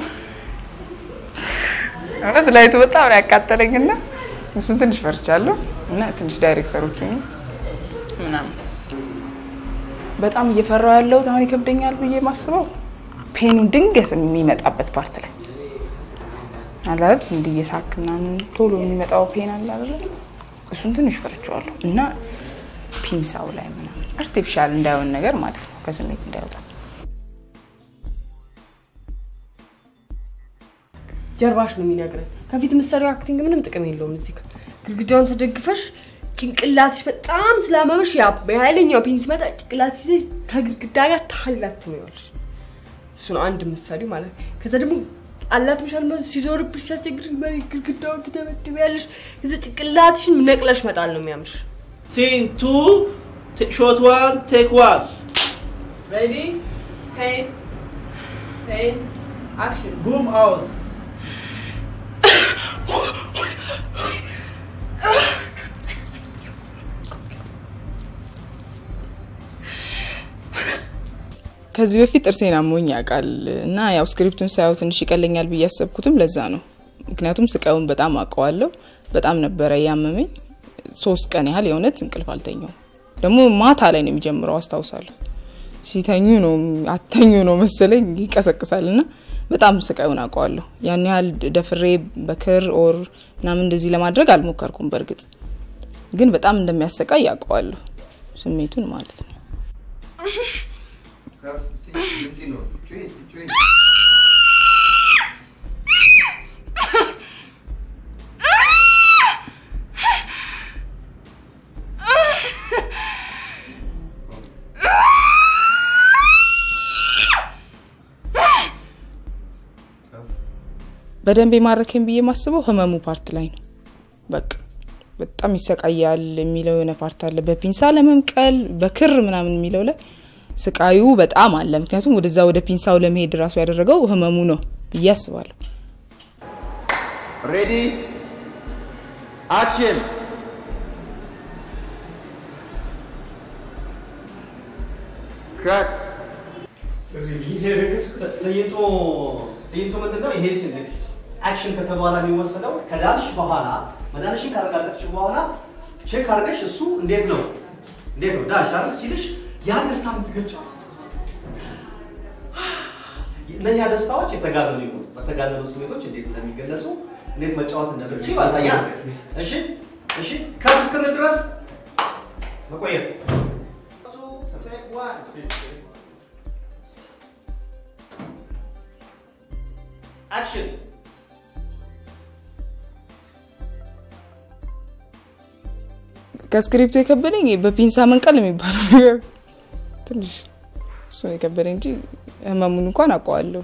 እውነት ላይቱ በጣም ነው ያቃጠለኝ እና እሱን ትንሽ ፈርቻለሁ እና ትንሽ ዳይሬክተሮቹ ምናምን በጣም እየፈራው ያለሁት አሁን ይከብደኛል ብዬ ማስበው ፔኑ ድንገት የሚመጣበት ፓርት ላይ አለ አይደል እንዲህ እየሳክ ምናምን ቶሎ የሚመጣው ፔን አለ አይደል እሱን ትንሽ ፈርቼዋለሁ እና ፒንሳው ላይ ምናምን አርቲፊሻል እንዳይሆን ነገር ማለት ነው ከስሜት እንዳይወጣ ጀርባሽ ነው የሚነግረን። ከፊት የምትሰሪው አክቲንግ ምንም ጥቅም የለውም። እዚህ ጋር ግድግዳውን ተደግፈሽ ጭንቅላትሽ በጣም ስላመመሽ ያ የኃይለኛው ፔን ሲመጣ ጭንቅላትሽ ይዘሽ ከግድግዳ ጋር ታላት ትኖሪያለሽ። እሱ ነው አንድ ምሳሌ ማለት ነው። ከዛ ደግሞ አላት ምሻል ማለት ሲዞርብሽ ሲያስቸግር መሬት ግድግዳውን ትደበድቢያለሽ። ከዛ ጭንቅላትሽን ነቅለሽ መጣል ነው የሚያምርሽ። Scene two, t- shot one, take one. Ready? Pain. Pain. Action. Boom out. ከዚህ በፊት ጥርሴን አሞኝ ያውቃል እና ያው ስክሪፕቱን ሳየው ትንሽ ይቀለኛል ብዬ ያሰብኩትም ለዛ ነው። ምክንያቱም ስቃዩን በጣም አውቀዋለሁ። በጣም ነበረ ያመመኝ። ሶስት ቀን ያህል የእውነት እንቅልፍ አልተኛውም። ደግሞ ማታ ላይ ነው የሚጀምረው አስታውሳለሁ። ሲተኙ ነው አተኙ ነው መሰለኝ ይቀሰቅሳል እና በጣም ስቃዩን አውቀዋለሁ። ያን ያህል ደፍሬ በክር ኦር ምናምን እንደዚህ ለማድረግ አልሞከርኩም። በእርግጥ ግን በጣም እንደሚያሰቃይ ያውቀዋለሁ ስሜቱን ማለት ነው። በደንብ የማረከኝ ብዬ የማስበው ህመሙ ፓርት ላይ ነው። በቃ በጣም ይሰቃያል የሚለው የሆነ ፓርት አለ። በፒንሳ ለመምቀል በክር ምናምን የሚለው ላይ ስቃዩ በጣም አለ። ምክንያቱም ወደዛ ወደ ፒንሳው ለመሄድ ራሱ ያደረገው ህመሙ ነው ብዬ አስባለሁ። ሬዲ አክሽን ክራክ ትዕይንቱ ትዕይንቱ ምንድን ነው? ይሄ ሲል አክሽን ከተባለ የሚወሰደው ከዳንሽ በኋላ መዳንሽን ካረጋገጥሽ በኋላ ቼክ አድርገሽ እሱ እንዴት ነው እንዴት ነው ዳንሽ አይደል ሲልሽ ያን ደስታ የምትገልጪው እነኛ ደስታዎች የተጋነኑ ይሁኑ በተጋነኑ ስሜቶች እንዴት እንደሚገለጹ እንዴት መጫወት እንደምትችል ያሳያል። እሺ እሺ ከፍ እስክንል ድረስ መቆየት አክሽን ከስክሪፕቱ የከበደኝ በፒንሳ መንቀል የሚባለው ነገር ትንሽ እሱ ነው የከበደኝ እንጂ ህመሙን እንኳን አውቀዋለሁ።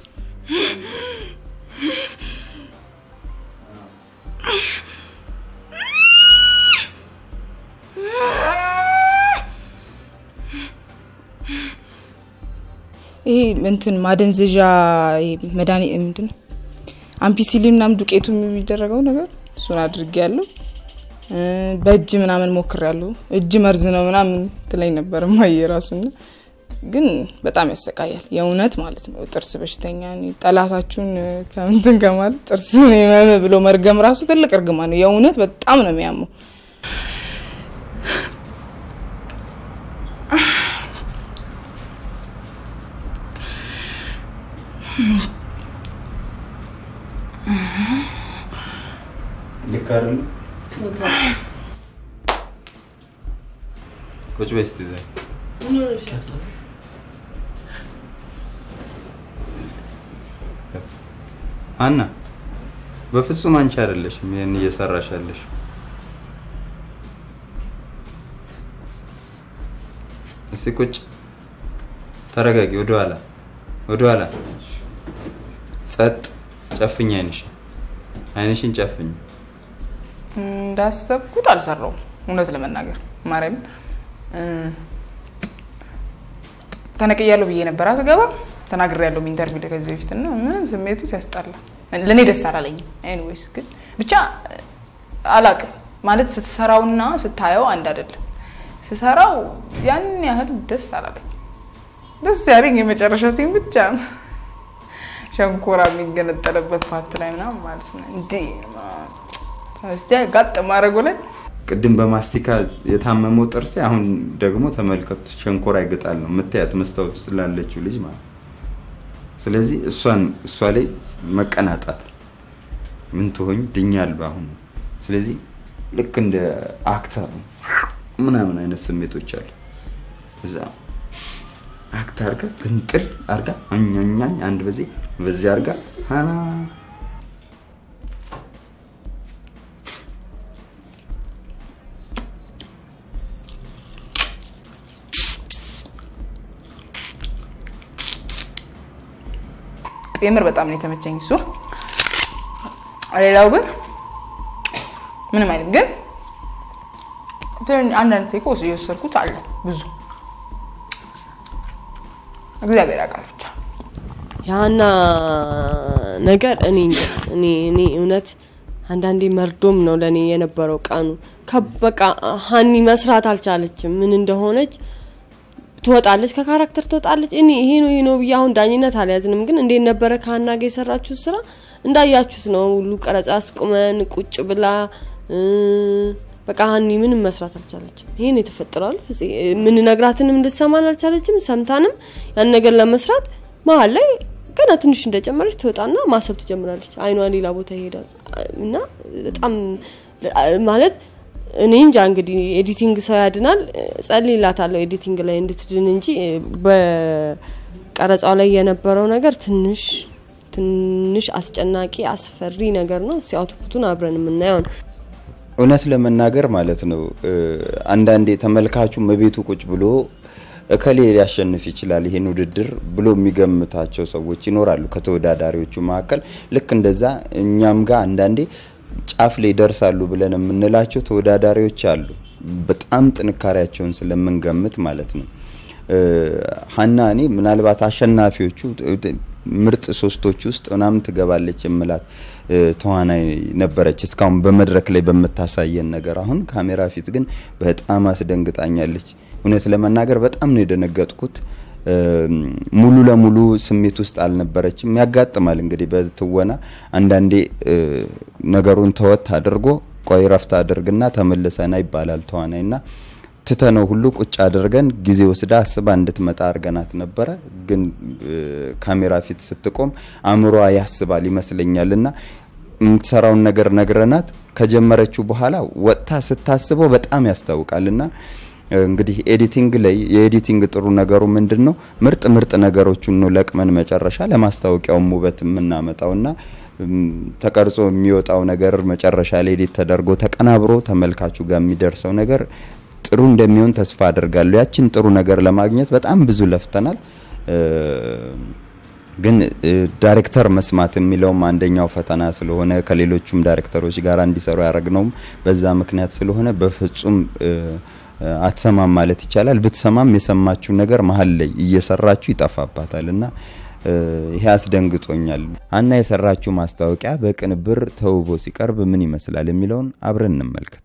ይሄ እንትን ማደንዘዣ መድኃኒት ምንድን ነው አምፒሲሊን ምናምን ዱቄቱ የሚደረገው ነገር እሱን አድርጌ ያለው በእጅ ምናምን ሞክር ያለሁ እጅ መርዝ ነው ምናምን ትለኝ ነበር ማየ ራሱና ግን በጣም ያሰቃያል የእውነት ማለት ነው። ጥርስ በሽተኛ ነኝ። ጠላታችሁን ከምንትን ከማለት ጥርስ መም ብሎ መርገም ራሱ ትልቅ እርግማ ነው። የእውነት በጣም ነው የሚያመው። ልክ አይደለም? ቁጭ በይ እስቲ እዛ። አና በፍጹም አንቺ አይደለሽም ይሄን እየሰራሽ ያለሽ። እስቲ ቁጭ ተረጋጊ። ወደ ኋላ ወደ ኋላ ጸጥ። ጨፍኝ አይንሽን አይንሽን ጨፍኝ። እንዳሰብኩት አልሰራውም። እውነት ለመናገር ማርያም ተነቅያለሁ ብዬ ነበር አስገባ ተናግሬያለሁ ኢንተርቪው ላይ ከዚህ በፊት እና ምንም ስሜቱ ሲያስጠላ ለእኔ ደስ አላለኝም። ኤኒዌይስ ግን ብቻ አላቅም ማለት ስትሰራውና ስታየው አንድ አይደለም። ስሰራው ያን ያህል ደስ አላለኝ። ደስ ያለኝ የመጨረሻ ሲን ብቻ ነው። ሸንኮራ የሚገነጠለበት ፓርት ላይ ምናምን ማለት ነው። እንዲ እስቲ ጋጥ ማድረጉ ላይ ቅድም በማስቲካ የታመመው ጥርሴ አሁን ደግሞ ተመልከቱ፣ ሸንኮራ ይገጣል ነው የምታያት መስታወት ውስጥ ላለችው ልጅ ማለት ስለዚህ እሷን እሷ ላይ መቀናጣት ምን ትሆኝ ድኛለሁ አሁን። ስለዚህ ልክ እንደ አክተር ምናምን አይነት ስሜቶች አሉ። እዛ አክት አርጋ ግንጥል አርጋ አኛኛኝ አንድ በዚህ በዚህ አርጋ ሀና የምር በጣም ነው የተመቸኝ እሱ። ሌላው ግን ምንም አይልም። ግን አንዳንድ ቴኮ የወሰድኩት አለ ብዙ እግዚአብሔር ያውቃል ብቻ ያና ነገር እኔ እንጃ እኔ እኔ እውነት አንዳንዴ መርዶም ነው ለእኔ የነበረው ቀኑ። በቃ ሀኒ መስራት አልቻለችም። ምን እንደሆነች ትወጣለች፣ ከካራክተር ትወጣለች። እኔ ይሄ ነው ይሄ ነው ብዬ አሁን ዳኝነት አልያዝንም፣ ግን እንዴት ነበረ ከሀና ጋር የሰራችሁት ስራ እንዳያችሁት ነው። ሁሉ ቀረጻ አስቁመን ቁጭ ብላ በቃ ሀኒ ምንም መስራት አልቻለችም። ይሄን የተፈጠረዋል ምንነግራትንም እንድትሰማን አልቻለችም። ሰምታንም ያን ነገር ለመስራት መሀል ላይ ገና ትንሽ እንደጨመረች ትወጣና ማሰብ ትጀምራለች። አይኗ ሌላ ቦታ ይሄዳል እና በጣም ማለት እኔ እንጃ እንግዲህ ኤዲቲንግ ሰው ያድናል። ጸልይላታለሁ ኤዲቲንግ ላይ እንድትድን እንጂ በቀረጻው ላይ የነበረው ነገር ትንሽ ትንሽ አስጨናቂ አስፈሪ ነገር ነው። እስቲ አውትፑቱን አብረን የምናየው ነው። እውነት ለመናገር ማለት ነው አንዳንዴ ተመልካቹ መቤቱ ቁጭ ብሎ እከሌ ሊያሸንፍ ይችላል ይሄን ውድድር ብሎ የሚገምታቸው ሰዎች ይኖራሉ ከተወዳዳሪዎቹ መካከል። ልክ እንደዛ እኛም ጋር አንዳንዴ ጫፍ ላይ ይደርሳሉ ብለን የምንላቸው ተወዳዳሪዎች አሉ። በጣም ጥንካሬያቸውን ስለምንገምት ማለት ነው። ሀና እኔ ምናልባት አሸናፊዎቹ ምርጥ ሶስቶች ውስጥ ምናምን ትገባለች የምላት ተዋናይ ነበረች እስካሁን በመድረክ ላይ በምታሳየን ነገር። አሁን ካሜራ ፊት ግን በጣም አስደንግጣኛለች። እውነት ለመናገር በጣም ነው የደነገጥኩት። ሙሉ ለሙሉ ስሜት ውስጥ አልነበረችም። ያጋጥማል እንግዲህ በትወና አንዳንዴ ነገሩን ተወት አድርጎ ቆይ ረፍት አድርግና ተመልሰና ይባላል ተዋናይና ትተነው ሁሉ ቁጭ አድርገን ጊዜ ወስዳ አስባ እንድትመጣ አድርገናት ነበረ። ግን ካሜራ ፊት ስትቆም አእምሯ ያስባል ይመስለኛልና የምትሰራውን ነገር ነግረናት ከጀመረችው በኋላ ወጥታ ስታስበው በጣም ያስታውቃልና እንግዲህ ኤዲቲንግ ላይ የኤዲቲንግ ጥሩ ነገሩ ምንድን ነው? ምርጥ ምርጥ ነገሮቹን ነው ለቅመን መጨረሻ ለማስታወቂያውም ውበት የምናመጣውና ተቀርጾ የሚወጣው ነገር መጨረሻ ላይ ኤዲት ተደርጎ ተቀናብሮ ተመልካቹ ጋር የሚደርሰው ነገር ጥሩ እንደሚሆን ተስፋ አድርጋለሁ። ያችን ጥሩ ነገር ለማግኘት በጣም ብዙ ለፍተናል። ግን ዳይሬክተር መስማት የሚለውም አንደኛው ፈተና ስለሆነ ከሌሎቹም ዳይሬክተሮች ጋር እንዲሰሩ ያደረግነውም በዛ ምክንያት ስለሆነ በፍጹም አትሰማም ማለት ይቻላል። ብትሰማም የሰማችው ነገር መሀል ላይ እየሰራችሁ ይጠፋባታል እና ይሄ አስደንግጦኛል። ሀና የሰራችው ማስታወቂያ በቅንብር ተውቦ ሲቀርብ ምን ይመስላል የሚለውን አብረን እንመልከት።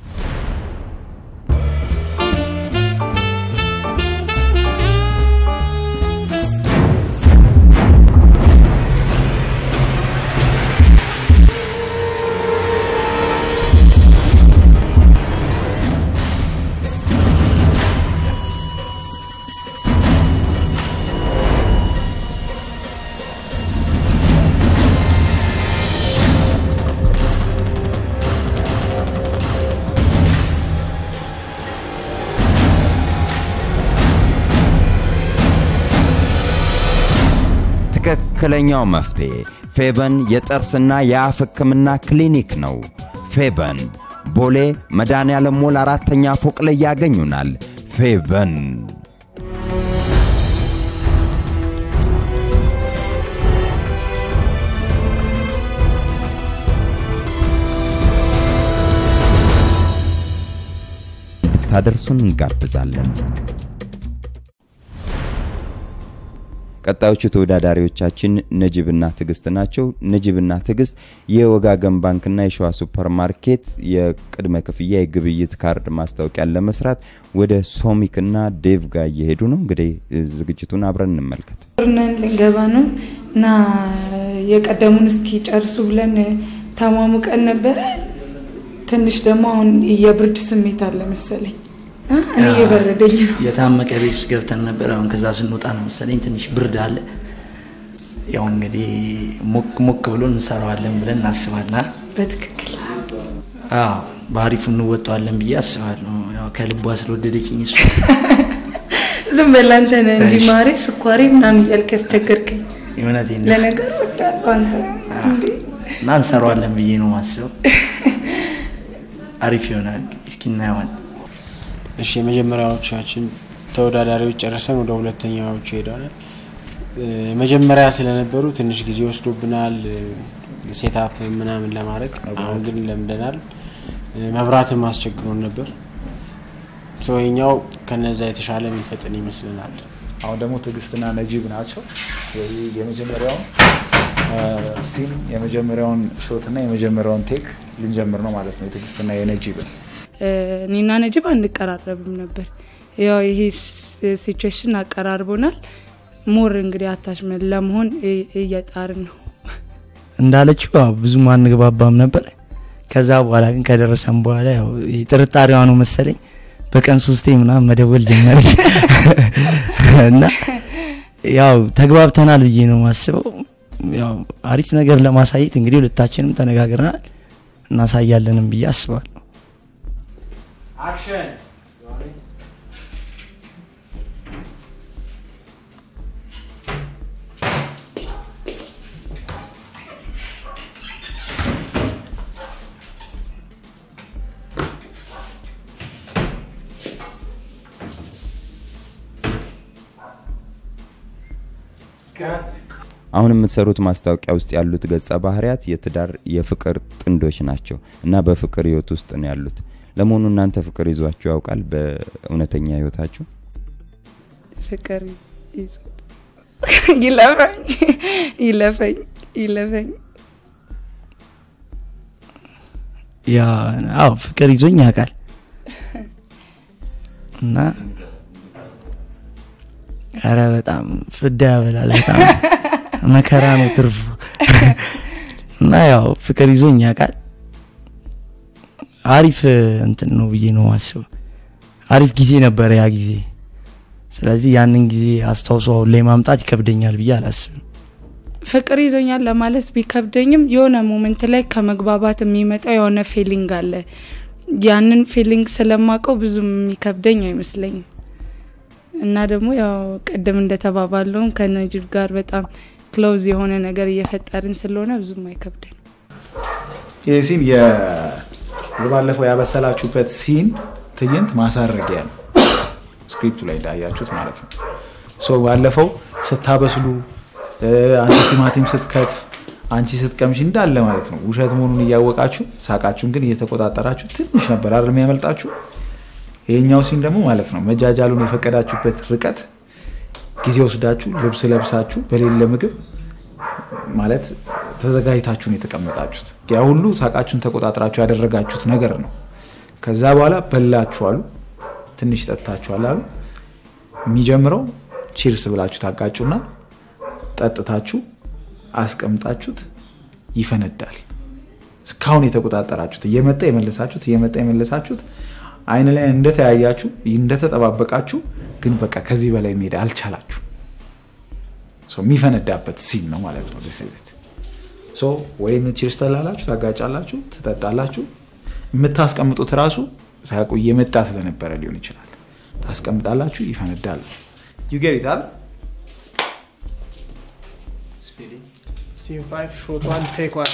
ትክክለኛው መፍትሄ ፌበን የጥርስና የአፍ ሕክምና ክሊኒክ ነው። ፌበን ቦሌ መድኃኔዓለም ሞል አራተኛ ፎቅ ላይ ያገኙናል። ፌበን እንድታደርሱን እንጋብዛለን። ቀጣዮቹ ተወዳዳሪዎቻችን ነጅብና ትዕግስት ናቸው። ነጅብና ትዕግስት የወጋገን ባንክና የሸዋ ሱፐር ማርኬት የቅድመ ክፍያ የግብይት ካርድ ማስታወቂያን ለመስራት ወደ ሶሚክና ዴቭ ጋር እየሄዱ ነው። እንግዲህ ዝግጅቱን አብረን እንመልከት። ጦርነን ልንገባ ነው እና የቀደሙን እስኪ ጨርሱ ብለን ተሟሙቀን ነበረ። ትንሽ ደግሞ አሁን የብርድ ስሜት አለ መሰለኝ እኔ እየበረደኝ ነው። የታመቀ ቤት ውስጥ ገብተን ነበር። አሁን ከዛ ስንወጣ ነው መሰለኝ ትንሽ ብርድ አለ። ያው እንግዲህ ሞቅ ሞቅ ብሎ እንሰራዋለን ብለን እናስባለን። በትክክል አዎ፣ በአሪፉ እንወጣዋለን ብዬ አስባለሁ። ያው ከልቧ ስለወደደችኝ እሷ ዝም በል አንተ ነህ እንጂ ማሬ ስኳሬ ምናምን እያልክ ያስቸገርከኝ። እውነቴን ነው። ለነገሩ ወዳለሁ አንተ እንዴ እና እንሰራዋለን ብዬ ነው ማስበው። አሪፍ ይሆናል። እስኪ እናየዋለን። እሺ የመጀመሪያዎቻችን ተወዳዳሪዎች ጨርሰን ወደ ሁለተኛዎቹ ሄደናል። መጀመሪያ ስለነበሩ ትንሽ ጊዜ ወስዶብናል ሴታፕ ምናምን ለማድረግ። አሁን ግን ለምደናል። መብራትም አስቸግሮን ነበር። ሰውኛው ከነዛ የተሻለ የሚፈጥን ይመስልናል። አሁን ደግሞ ትዕግስትና ነጂብ ናቸው። ስለዚህ የመጀመሪያውን ሲን የመጀመሪያውን ሾትና የመጀመሪያውን ቴክ ልንጀምር ነው ማለት ነው። የትዕግስትና የነጂብን እኔና ነጅብ አንቀራረብም ነበር። ያው ይሄ ሲቹዌሽን አቀራርቦናል። ሞር እንግዲህ አታችመን ለመሆን እየጣርን ነው። እንዳለችው ያው ብዙም አንግባባም ነበር። ከዛ በኋላ ግን ከደረሰን በኋላ ያው ጥርጣሬዋ ነው መሰለኝ በቀን ሶስቴ ምናምን መደወል ጀመረች እና ያው ተግባብተናል ብዬ ነው ማስበው። ያው አሪፍ ነገር ለማሳየት እንግዲህ ሁለታችንም ተነጋግረናል እናሳያለንም ብዬ አስባለሁ። አክሽን አሁን የምትሰሩት ማስታወቂያ ውስጥ ያሉት ገጸ ባህሪያት የትዳር የፍቅር ጥንዶች ናቸው እና በፍቅር ህይወት ውስጥ ነው ያሉት። ለመሆኑ እናንተ ፍቅር ይዟችሁ ያውቃል? በእውነተኛ ህይወታችሁ? ፍቅር ይዞ- ይለፈኝ ይለፈኝ ይለፈኝ ያ አዎ ፍቅር ይዞኝ ያውቃል እና ኧረ በጣም ፍዳ ያበላል። በጣም መከራ ነው ትርፉ እና ያው ፍቅር ይዞኝ ያውቃል። አሪፍ እንትን ነው ብዬ ነው ማስበው። አሪፍ ጊዜ ነበረ ያ ጊዜ። ስለዚህ ያንን ጊዜ አስታውሶ አሁን ላይ ማምጣት ይከብደኛል ብዬ አላስብም። ፍቅር ይዞኛል ለማለት ቢከብደኝም የሆነ ሞመንት ላይ ከመግባባት የሚመጣው የሆነ ፊሊንግ አለ። ያንን ፊሊንግ ስለማቀው ብዙም የሚከብደኝ አይመስለኝም። እና ደግሞ ያው ቅድም እንደተባባለውም ከነጅብ ጋር በጣም ክሎዝ የሆነ ነገር እየፈጠርን ስለሆነ ብዙም አይከብደኝ። ይህ ሲን የባለፈው ያበሰላችሁበት ሲን ትዕይንት ማሳረጊያ ነው። ስክሪፕቱ ላይ እንዳያችሁት ማለት ነው። ሶ ባለፈው ስታበስሉ እ፣ አንቺ ቲማቲም ስትከትፍ አንቺ ስትቀምሽ እንዳለ ማለት ነው ውሸት መሆኑን እያወቃችሁ ሳቃችሁን ግን እየተቆጣጠራችሁ ትንሽ ነበር አይደል የሚያመልጣችሁ። ይሄኛው ሲን ደግሞ ማለት ነው መጃጃሉን የፈቀዳችሁበት ርቀት ጊዜ ወስዳችሁ ልብስ ለብሳችሁ በሌለ ምግብ ማለት ተዘጋጅታችሁ ነው የተቀመጣችሁት። ያ ሁሉ ሳቃችሁን ተቆጣጥራችሁ ያደረጋችሁት ነገር ነው። ከዛ በኋላ በላችሁ አሉ፣ ትንሽ ጠጥታችኋል አሉ። የሚጀምረው ቺርስ ብላችሁ ታጋጩና ጠጥታችሁ አስቀምጣችሁት ይፈነዳል። እስካሁን የተቆጣጠራችሁት እየመጣ የመለሳችሁት እየመጣ የመለሳችሁት አይን ላይ እንደተያያችሁ እንደተጠባበቃችሁ ግን በቃ ከዚህ በላይ መሄድ አልቻላችሁ። ሶ የሚፈነዳበት ሲን ነው ማለት ነው። this is it። ሶ ወይም ቺርስ ትላላችሁ፣ ታጋጫላችሁ፣ ትጠጣላችሁ። የምታስቀምጡት ራሱ ሳያውቁ እየመጣ ስለነበረ ሊሆን ይችላል። ታስቀምጣላችሁ፣ ይፈነዳል። ዩጌሪታል Scene 5, shot 1, take 1.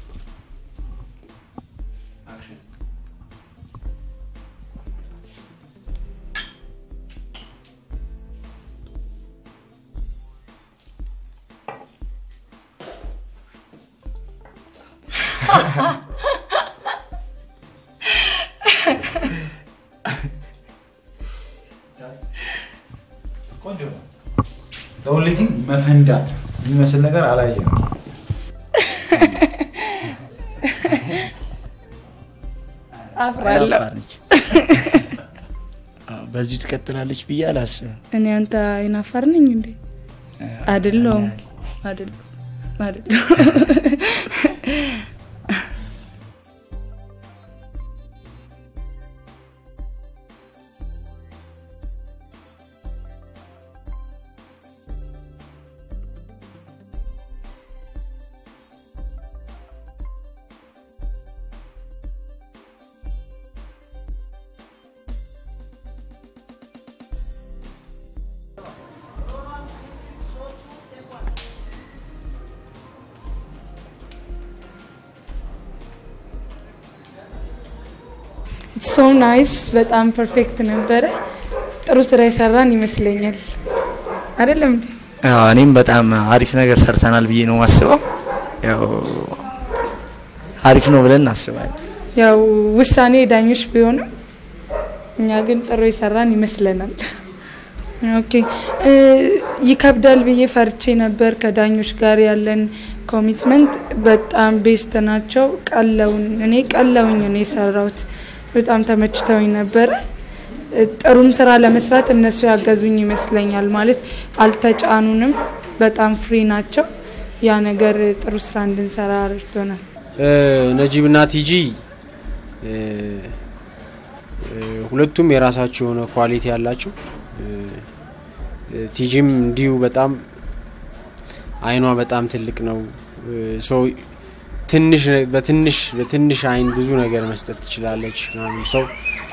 ቆንጆ ነው። ኦንሊቲንግ መፈንዳት የሚመስል ነገር አላየ ነው። አፍራለሁ። አፋር ነች። አዎ፣ በዚሁ ትቀጥላለች ብዬ አላስብም። እኔ አንተ አይናፋር ነኝ እንዴ? አይደለሁም አይደለሁም አይደለሁም። ሶ ናይስ በጣም ፐርፌክት ነበረ። ጥሩ ስራ የሰራን ይመስለኛል። አይደለም እንዴ? አዎ፣ እኔም በጣም አሪፍ ነገር ሰርተናል ብዬ ነው ማስበው። ያው አሪፍ ነው ብለን እናስባለን። ያው ውሳኔ ዳኞች ቢሆንም እኛ ግን ጥሩ የሰራን ይመስለናል። ኦኬ እ፣ ይከብዳል ብዬ ፈርቼ ነበር። ከዳኞች ጋር ያለን ኮሚትመንት በጣም ቤስት ናቸው። ቀለውን እኔ ቀለውኝ ነው የሰራሁት። በጣም ተመችተውኝ ነበረ። እ፣ ጥሩም ስራ ለመስራት እነሱ ያገዙኝ ይመስለኛል። ማለት አልተጫኑንም። በጣም ፍሪ ናቸው። ያ ነገር ጥሩ ስራ እንድንሰራ ረድቶናል። ነጂብ እና ቲጂ እ፣ እ፣ ሁለቱም የራሳቸው የሆነ ኳሊቲ ያላቸው እ፣ ቲጂም እንዲሁ በጣም አይኗ በጣም ትልቅ ነው። ሰው ትንሽ በትንሽ በትንሽ አይን ብዙ ነገር መስጠት ትችላለች። ሰው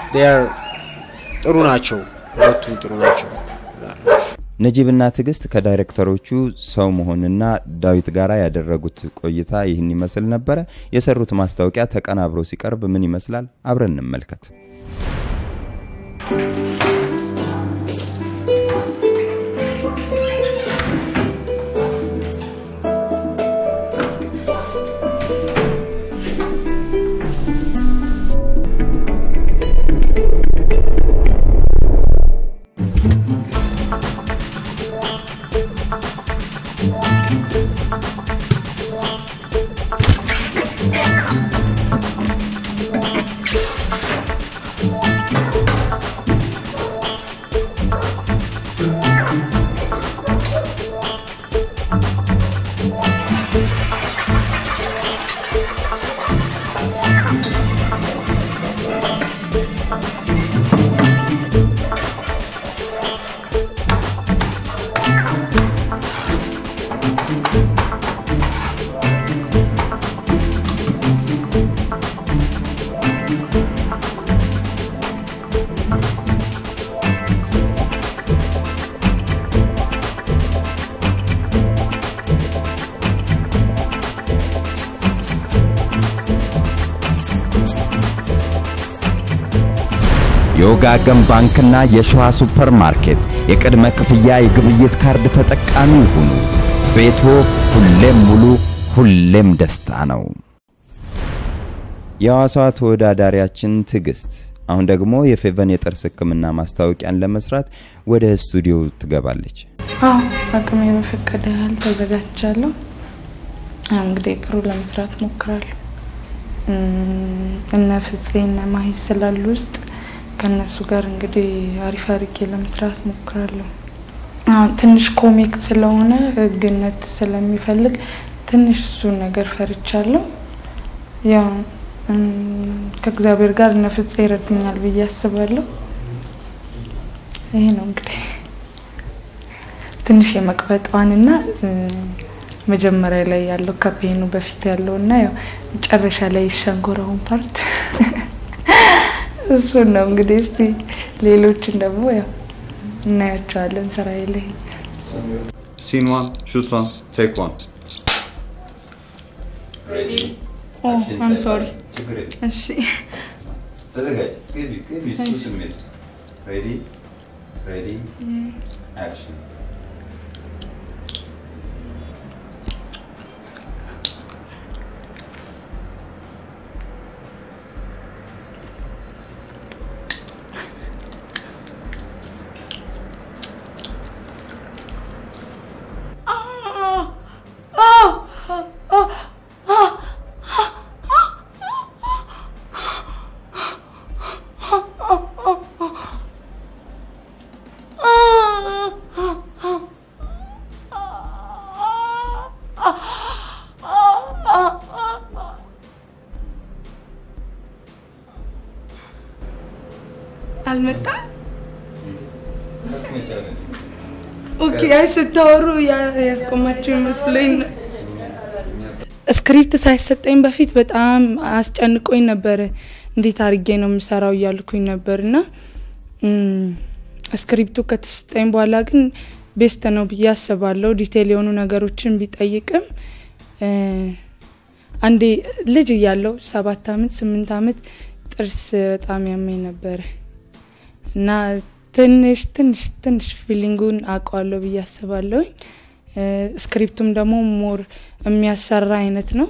ጥሩ ናቸው፣ ሁለቱም ጥሩ ናቸው። ነጂብና ትዕግስት ከዳይሬክተሮቹ ሰው መሆንና ዳዊት ጋር ያደረጉት ቆይታ ይህን ይመስል ነበረ። የሰሩት ማስታወቂያ ተቀናብሮ ሲቀርብ ምን ይመስላል? አብረን እንመልከት። የወጋገን ባንክና የሸዋ ሱፐር ማርኬት የቅድመ ክፍያ የግብይት ካርድ ተጠቃሚ ይሁኑ። ቤቶ ሁሌም ሙሉ፣ ሁሌም ደስታ ነው። የሐዋሳዋ ተወዳዳሪያችን ትዕግስት አሁን ደግሞ የፌቨን የጥርስ ሕክምና ማስታወቂያን ለመስራት ወደ ስቱዲዮ ትገባለች። አዎ አቅሜ በፈቀደ ያህል ተዘጋጅቻለሁ። እንግዲህ ጥሩ ለመስራት ሞክራለሁ። እነ ፍፄ እነ ማሂ ስላሉ ውስጥ ከእነሱ ጋር እንግዲህ አሪፍ አርጌ ለመስራት ሞክራለሁ። አሁን ትንሽ ኮሚክ ስለሆነ ህግነት ስለሚፈልግ ትንሽ እሱን ነገር ፈርቻለሁ። ያው ከእግዚአብሔር ጋር እነ ፍፄ ይረዱኛል ብዬ አስባለሁ። ይሄ ነው እንግዲህ ትንሽ የመቅበጧንና መጀመሪያ ላይ ያለው ከፔኑ በፊት ያለው እና ያው መጨረሻ ላይ ሸንጎራውን ፓርት እሱን ነው እንግዲህ። እስቲ ሌሎችን ደግሞ ያው እናያቸዋለን ስራዬ ላይ። Scene one, shoot one, take one. ኦ አም ሶሪ። እሺ ተዘጋጅ። ግቢ ግቢ። እሱ እሺ። ስሜት ውስጥ ሬዲ ሬዲ አክሽን አልመጣም። ኦኬ፣ አይ ስታወሩ ያ- ያስቆማችሁ ይመስለኝ ነው። ስክሪፕት ሳይሰጠኝ በፊት በጣም አስጨንቆኝ ነበር። እንዴት አድርጌ ነው የምሰራው እያልኩኝ ነበር እና እም፣ ስክሪፕቱ ከተሰጠኝ በኋላ ግን ቤስት ነው ብዬ አስባለሁ። ዲቴል የሆኑ ነገሮችን ቢጠይቅም እ፣ አንዴ ልጅ እያለው ሰባት አመት ስምንት አመት ጥርስ በጣም ያመኝ ነበረ እና ትንሽ ትንሽ ትንሽ ፊሊንጉን አውቀዋለሁ ብዬ አስባለሁኝ። እ፣ ስክሪፕቱም ደግሞ ሞር የሚያሰራ አይነት ነው።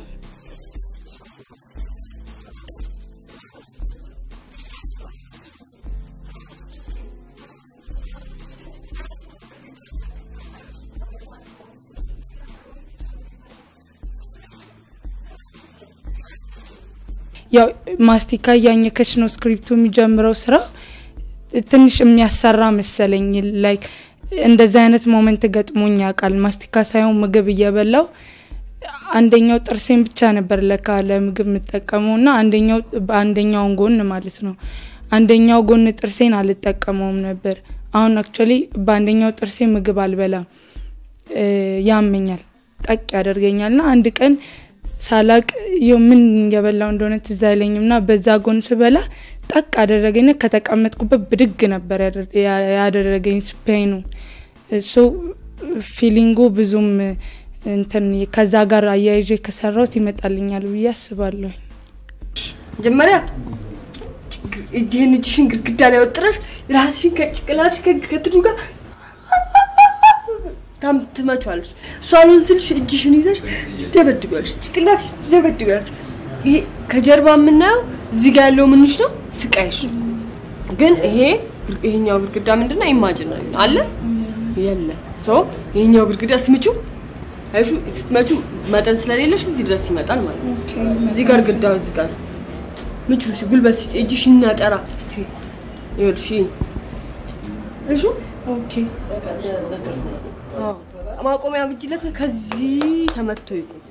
ያው ማስቲካ እያኘከች ነው ስክሪፕቱ የሚጀምረው ስራ ትንሽ የሚያሰራ መሰለኝ። ላይክ እንደዚህ አይነት ሞመንት ገጥሞኝ ያውቃል። ማስቲካ ሳይሆን ምግብ እየበላው አንደኛው ጥርሴን ብቻ ነበር ለካ ለምግብ የምጠቀመው እና አንደኛው በአንደኛውን ጎን ማለት ነው። አንደኛው ጎን ጥርሴን አልጠቀመውም ነበር። አሁን አክቹዋሊ በአንደኛው ጥርሴ ምግብ አልበላም እ፣ ያመኛል፣ ጠቅ ያደርገኛል ና አንድ ቀን ሳላቅ ይኸው ምን የበላው እንደሆነ ትዝ አይለኝም ና በዛ ጎን ስበላ ጠቅ አደረገኝ። ከተቀመጥኩበት ብድግ ነበር ያደር- ያ- ያደረገኝ ስፔኑ እሱ ፊሊንጉ ብዙም እንትን ከዛ ጋር አያይዤ ከሰራሁት ይመጣልኛል ብዬ አስባለሁ። መጀመሪያ እጅህን እጅሽን ግድግዳ ላይ ወጥረሽ ራስሽን ከጭቅላትሽ ከ- ከትዱ ጋር ታም ትመቿለሽ። እሷ አልሆን ስልሽ እጅሽን ይዘሽ ትደበድቢያለሽ፣ ጭቅላትሽ ትደበድቢያለሽ። ይሄ ከጀርባ የምናየው እዚህ ጋር ያለው ምንሽ ነው ስቃይሽ። ግን ይሄ ይሄኛው ግድግዳ ምንድነው? ኢማጂን አለ የለ ሶ ይሄኛው ግድግዳ ስትምቹ አይሹ ስትመቹ መጠን ስለሌለሽ እዚህ ድረስ ይመጣል ማለት ነው። እዚህ ጋር ግድግዳው እዚህ ጋር ምቹ ሲ ጉልበት ሲ እጅሽ እናጠራ እስቲ ይኸውልሽ ይሄ እሺ ኦኬ ማቆሚያ ብጅለት ከዚህ ተመቶ ይቁም።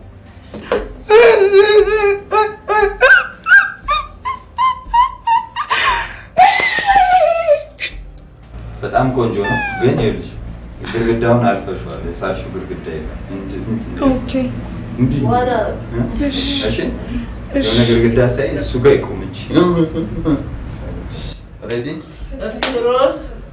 በጣም ቆንጆ ነው። ግን ይኸውልሽ ግድግዳውን አልፈሽዋል። የሳልሽው ግድግዳ የለም። ምንድን- ምንድን ነው? ኦኬ ምንድን ነው? እ? እሺ የሆነ ግድግዳ ሳይ እሱ ጋር ይቁም እንጂ ሬዲ እስቲ ሮል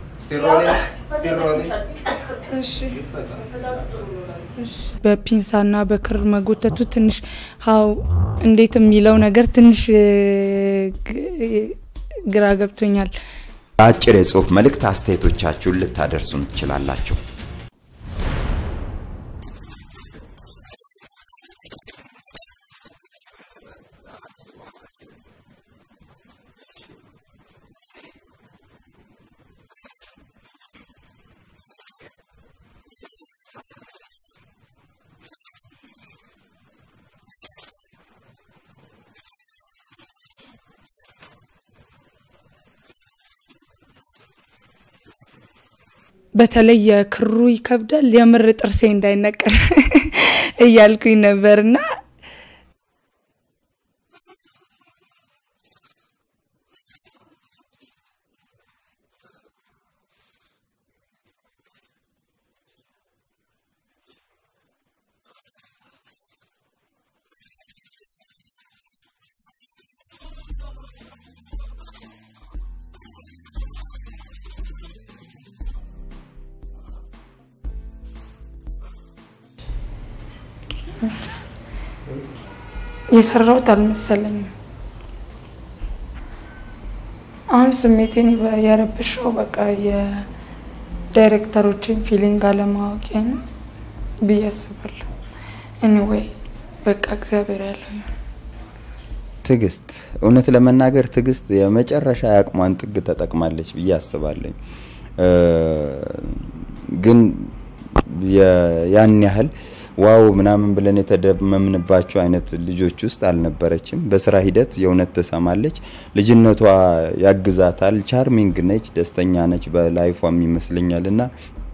በፒንሳና በክር መጎተቱ ትንሽ ሀው እንዴት የሚለው ነገር ትንሽ እ፣ ግ- ግራ ገብቶኛል። አጭር የጽሁፍ መልእክት አስተያየቶቻችሁን ልታደርሱን ትችላላችሁ። በተለይ የክሩ ይከብዳል። የምር ጥርሴ እንዳይነቀል እያልኩኝ ነበርና የሰራሁት አልመሰለኝም። አሁን ስሜቴን ይበ- የረብሸው በቃ የዳይሬክተሮችን ፊሊንግ አለማወቄ ነው ብዬ አስባለሁ። ኤኒዌይ በቃ እግዚአብሔር ያለው ይሁን። ትዕግስት እውነት ለመናገር ትዕግስት የመጨረሻ የአቅሟን ጥግ ተጠቅማለች ብዬ አስባለኝ። እ፣ ግን የ- ያን ያህል ዋው ምናምን ብለን የተደመምንባቸው አይነት ልጆች ውስጥ አልነበረችም። በስራ ሂደት የእውነት ትሰማለች፣ ልጅነቷ ያግዛታል፣ ቻርሚንግ ነች፣ ደስተኛ ነች በላይፏም ይመስለኛል እና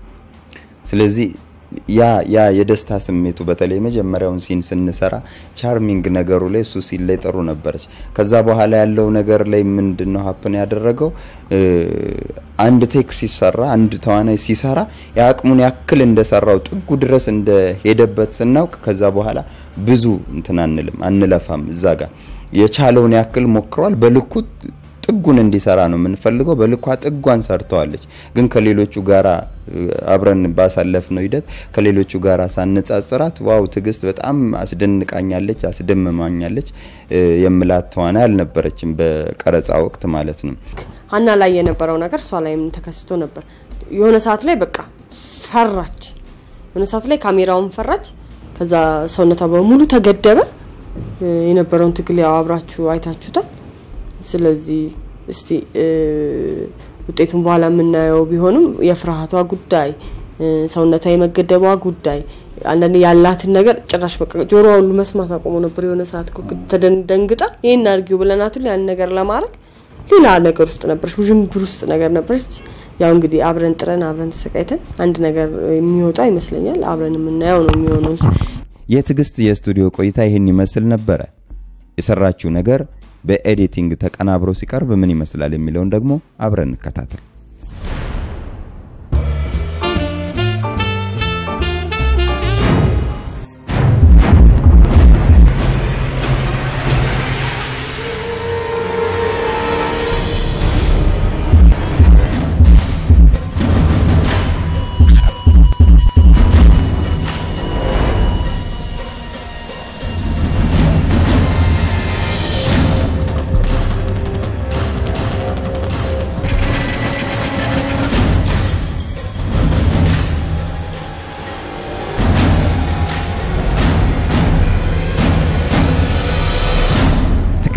ስለዚህ ያ ያ የደስታ ስሜቱ በተለይ የመጀመሪያውን ሲን ስንሰራ ቻርሚንግ ነገሩ ላይ እሱ ሲን ላይ ጥሩ ነበረች። ከዛ በኋላ ያለው ነገር ላይ ምንድን ነው ሀፕን ያደረገው? እ፣ አንድ ቴክ ሲሰራ አንድ ተዋናይ ሲሰራ የአቅሙን ያክል እንደሰራው ጥጉ ድረስ እንደሄደበት ስናውቅ ከዛ በኋላ ብዙ እንትን አንልም አንለፋም። እዛ ጋር የቻለውን ያክል ሞክሯል። በልኩ ጥጉን እንዲሰራ ነው የምንፈልገው። በልኳ ጥጓን ሰርተዋለች። ግን ከሌሎቹ ጋራ እ፣ አብረን ባሳለፍነው ሂደት ከሌሎቹ ጋራ ሳነጻጽራት ዋው ትዕግስት በጣም አስደንቃኛለች፣ አስደምማኛለች እ፣ የምላት ተዋናይ አልነበረችም በቀረጻ ወቅት ማለት ነው። ሀና ላይ የነበረው ነገር እሷ ላይም ተከስቶ ነበር። የሆነ ሰዓት ላይ በቃ ፈራች። የሆነ ሰዓት ላይ ካሜራውን ፈራች። ከዛ ሰውነቷ በሙሉ ተገደበ። እ፣ የነበረውን ትግል ያው አብራችሁ አይታችሁታል። ስለዚህ እስቲ እ፣ ውጤቱን በኋላ የምናየው ቢሆንም የፍርሃቷ ጉዳይ እ፣ ሰውነቷ የመገደቧ ጉዳይ አንዳንድ ያላትን ነገር ጭራሽ በቃ ጆሮዋ ሁሉ መስማት አቆሞ ነበር። የሆነ ሰዓት እኮ ተደን- ደንግጣ ይህን አድርጊው ብለናት ሁሉ ያን ነገር ለማድረግ ሌላ ነገር ውስጥ ነበረች፣ ውዥንብር ውስጥ ነገር ነበረች። ያው እንግዲህ አብረን ጥረን አብረን ተሰቃይተን አንድ ነገር የሚወጣ ይመስለኛል። አብረን የምናየው ነው የሚሆነው። የትዕግስት የስቱዲዮ ቆይታ ይህን ይመስል ነበረ። የሰራችው ነገር በኤዲቲንግ ተቀናብሮ ሲቀርብ ምን ይመስላል የሚለውን ደግሞ አብረን እንከታተል።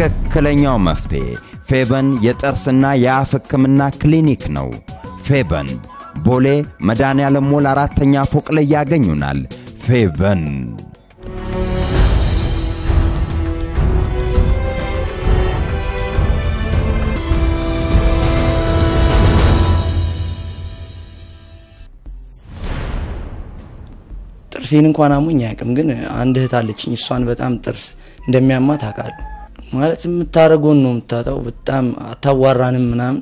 ትክክለኛው መፍትሄ ፌበን የጥርስና የአፍ ሕክምና ክሊኒክ ነው። ፌበን ቦሌ መድኃኔዓለም ሞል አራተኛ ፎቅ ላይ ያገኙናል። ፌበን ጥርሴን እንኳን አሞኝ አያውቅም። ግን አንድ እህት አለችኝ። እሷን በጣም ጥርስ እንደሚያማት አውቃለሁ። ማለት የምታደርገውን ነው የምታጣው። በጣም አታዋራንም ምናምን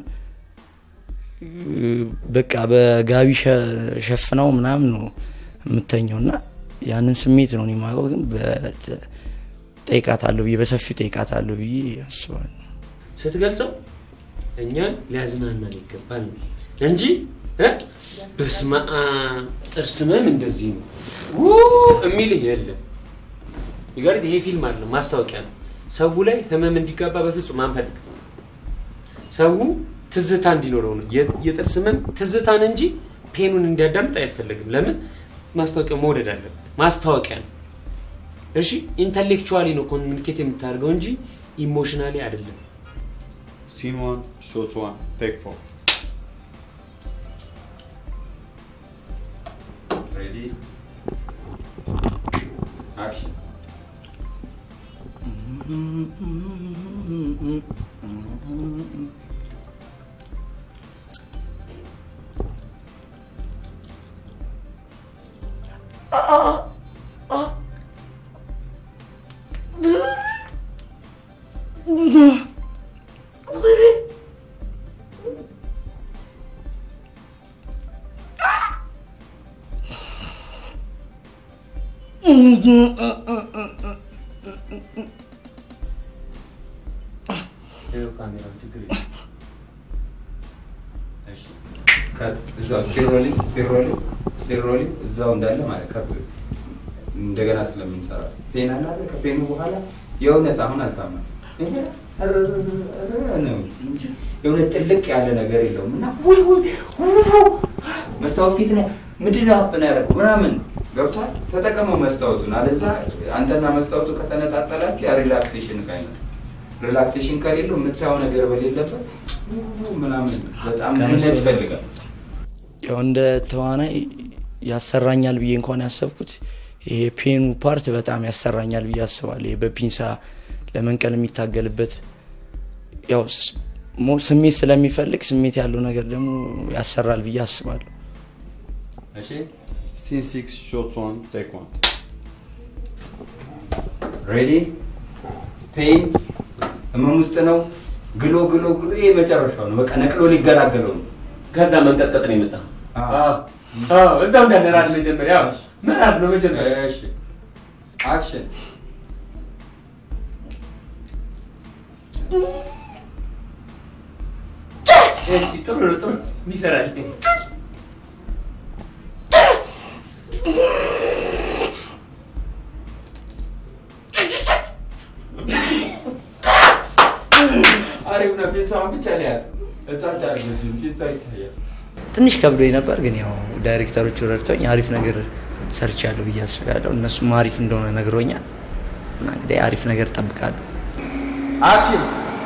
በቃ በጋቢ ሸ- ሸፍነው ምናምን ነው የምተኘው እና ያንን ስሜት ነው እኔ የማውቀው። ግን ጠይቃታለሁ ብዬ በሰፊው ጠይቃታለሁ ብዬ አስባለሁ። ስትገልጸው እኛን ሊያዝናናን ይገባል እንጂ እ በስመ አብ ጥርስ ህመም እንደዚህ ነው ው የሚልህ የለም። ይገርድ ይሄ ፊልም አለ ማስታወቂያ ነው። ሰው ላይ ህመም እንዲጋባ በፍጹም አንፈልግ። ሰው ትዝታ እንዲኖረው ነው። የ- የጥርስ ህመም ትዝታን እንጂ ፔኑን እንዲያዳምጥ አይፈለግም። ለምን ማስታወቂያ መውደድ አለበት። ማስታወቂያ ነው። እሺ ኢንተሌክቹዋሊ ነው ኮሚኒኬት የምታደርገው እንጂ ኢሞሽናሊ አይደለም። Scene one, shot one, take four. Ready? Action. እዛው ስቴሮሊ ስቴሮሊ ስቴሮሊ እዛው እንዳለ ማለት ከፍ እንደገና ስለምንሰራ ፔን አለ አይደል? ከፔኑ በኋላ የእውነት አሁን አልታመም ነው እንጂ የእውነት ጥልቅ ያለ ነገር የለውም እና ውይ ውይ ውይ መስታወት ፊት ነው ምንድን ነው ሀፕን ያደረገው ምናምን ገብቷል። ተጠቀመው መስታወቱን። አለዛ አንተና መስታወቱ ከተነጣጠላችሁ ያ ሪላክሴሽን ካይነት ሪላክሴሽን ከሌለው የምታየው ነገር በሌለበት ምናምን በጣም ምነት ይፈልጋል። ያው እንደ ተዋናይ ያሰራኛል ብዬ እንኳን ያሰብኩት ይሄ ፔኑ ፓርት በጣም ያሰራኛል ብዬ አስባለሁ። ይሄ በፒንሳ ለመንቀል የሚታገልበት ያው ስ- ሞ- ስሜት ስለሚፈልግ ስሜት ያለው ነገር ደግሞ ያሰራል ብዬ አስባለሁ። እሺ Scene six, shot one, take one. ሬዲ ፔን ህመም ውስጥ ነው። ግሎ ግሎ ግሎ ይሄ መጨረሻው ነው። በቃ ነቅሎ ሊገላገለው ነው። ከዛ መንቀጥቀጥ ነው የመጣ እዛው እንዳለ ራድ መጀመሪያ ምዕራፍ ነው መጀመሪያ እሺ አክሽን እሺ ጥሩ ነው ጥሩ ይሰራል አሪፍ ነው። ፒንሳውን ብቻ ነው ያለው። እታች አለችም ፒንሳ ይታያል። ትንሽ ከብዶኝ ነበር፣ ግን ያው ዳይሬክተሮቹ ረድተውኝ አሪፍ ነገር ሰርቻለሁ ብዬ አስባለሁ። እነሱም አሪፍ እንደሆነ ነግሮኛል እና እንግዲህ አሪፍ ነገር እጠብቃለሁ። አክሽን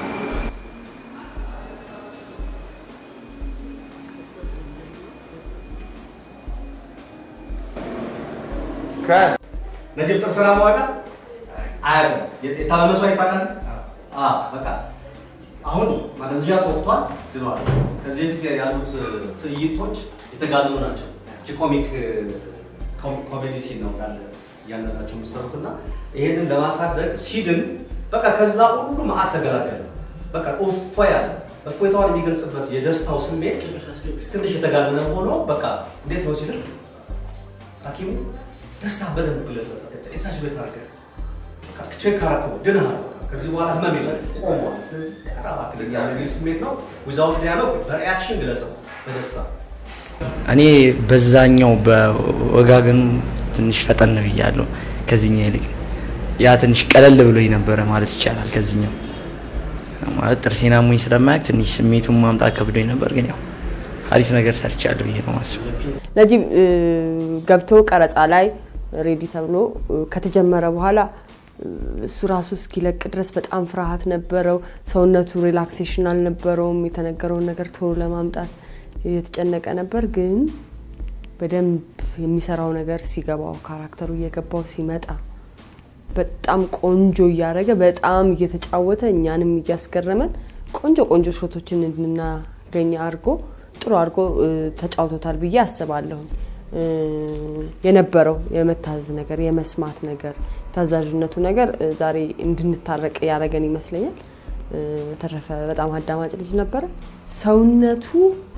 ነጅብ ጥርስ ማዋቃ አያውቅም። የታመመ ሰው አይታወቃል። አዎ በቃ አሁን ማደንዘዣ ተወቅቷል፣ ድኗል። ከዚህ በፊት ያሉት ትዕይንቶች የተጋነኑ ናቸው። እቺ ኮሚክ ኮሜዲ ሲን ነው እንዳለ እያንዳንዳቸው የሚሰሩት እና ይሄንን ለማሳደግ ሲድን በቃ ከዛ ሁሉ መዓት ተገላገለ። በቃ እፎ ያለ እፎይታዋን የሚገልጽበት የደስታው ስሜት ትንሽ የተጋነነ ሆኖ በቃ እንዴት ነው ሲል ሐኪሙ ደስታ በደንብ ግለጽ ኤግዛጅ ቤት አድርገህ ቼክ አረከው ድነሃል። በቃ ከዚህ በኋላ ህመም የለም ቆሟል። ስለዚህ ኧረ እባክህ ለኛ የሚል ስሜት ነው። ዊዛውት ዲያሎግ በሪያክሽን ግለጸው በደስታ እኔ በዛኛው በወጋገኑ ትንሽ ፈጠን ብያለሁ ከዚህኛው ይልቅ ያ ትንሽ ቀለል ብሎኝ ነበረ ማለት ይቻላል። ከዚህኛው ማለት ጥርሴን አሞኝ ስለማያውቅ ትንሽ ስሜቱን ማምጣት ከብዶኝ ነበር፣ ግን ያው አሪፍ ነገር ሰርቻለሁ ብዬ ነው ማስበው። ነጂብ እ፣ ገብቶ ቀረጻ ላይ ሬዲ ተብሎ እ፣ ከተጀመረ በኋላ እሱ ራሱ እስኪለቅ ድረስ በጣም ፍርሃት ነበረው። ሰውነቱ ሪላክሴሽን አልነበረውም። የተነገረውን ነገር ቶሎ ለማምጣት የተጨነቀ ነበር። ግን በደንብ የሚሰራው ነገር ሲገባው ካራክተሩ እየገባው ሲመጣ በጣም ቆንጆ እያደረገ በጣም እየተጫወተ እኛንም እያስገረመን ቆንጆ ቆንጆ ሾቶችን እንድናገኝ አድርጎ ጥሩ አድርጎ እ፣ ተጫውቶታል ብዬ አስባለሁ። እ፣ የነበረው የመታዘዝ ነገር የመስማት ነገር ታዛዥነቱ ነገር እ፣ ዛሬ እንድንታረቅ ያደረገን ይመስለኛል። እ፣ በተረፈ በጣም አዳማጭ ልጅ ነበረ። ሰውነቱ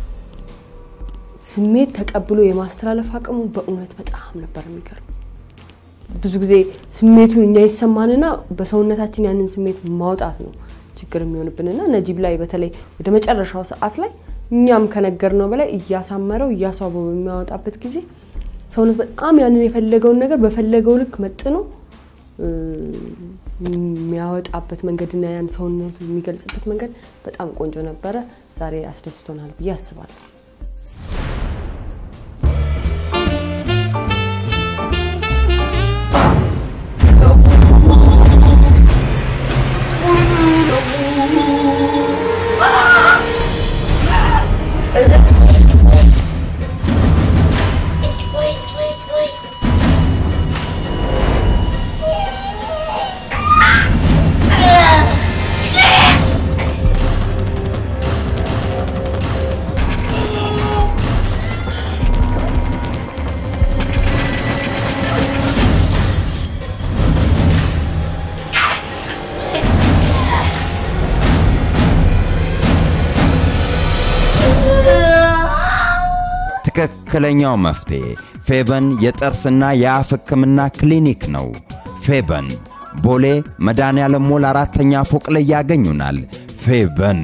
ስሜት ተቀብሎ የማስተላለፍ አቅሙ በእውነት በጣም ነበር የሚገርም። ብዙ ጊዜ ስሜቱን እኛ ይሰማንና በሰውነታችን ያንን ስሜት ማውጣት ነው ችግር የሚሆንብንና ነጂብ ላይ በተለይ ወደ መጨረሻው ሰዓት ላይ እኛም ከነገርነው በላይ እያሳመረው እያስዋበው በሚያወጣበት ጊዜ ሰውነት በጣም ያንን የፈለገውን ነገር በፈለገው ልክ መጥኖ እ፣ የሚያወጣበት መንገድና ያን ሰውነቱ የሚገልጽበት መንገድ በጣም ቆንጆ ነበረ። ዛሬ አስደስቶናል ብዬ አስባለሁ። ትክክለኛው መፍትሄ ፌበን የጥርስና የአፍ ሕክምና ክሊኒክ ነው። ፌበን ቦሌ መድኃኔዓለም ሞል አራተኛ ፎቅ ላይ ያገኙናል። ፌበን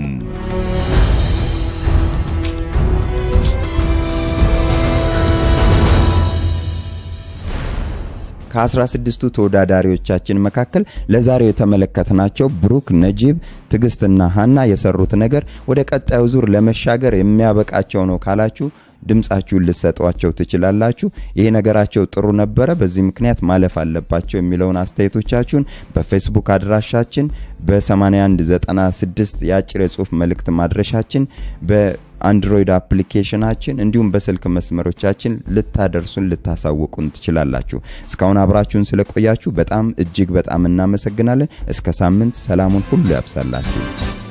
ከ16ቱ ተወዳዳሪዎቻችን መካከል ለዛሬው የተመለከትናቸው ብሩክ፣ ነጂብ፣ ትዕግስትና ሀና የሰሩት ነገር ወደ ቀጣዩ ዙር ለመሻገር የሚያበቃቸው ነው ካላችሁ ድምጻችሁን ልሰጧቸው ትችላላችሁ። ይሄ ነገራቸው ጥሩ ነበረ፣ በዚህ ምክንያት ማለፍ አለባቸው የሚለውን አስተያየቶቻችሁን በፌስቡክ አድራሻችን በ8196 የአጭር የጽሁፍ መልእክት ማድረሻችን በአንድሮይድ አፕሊኬሽናችን እንዲሁም በስልክ መስመሮቻችን ልታደርሱን ልታሳውቁን ትችላላችሁ። እስካሁን አብራችሁን ስለቆያችሁ በጣም እጅግ በጣም እናመሰግናለን። እስከ ሳምንት ሰላሙን ሁሉ ያብሳላችሁ።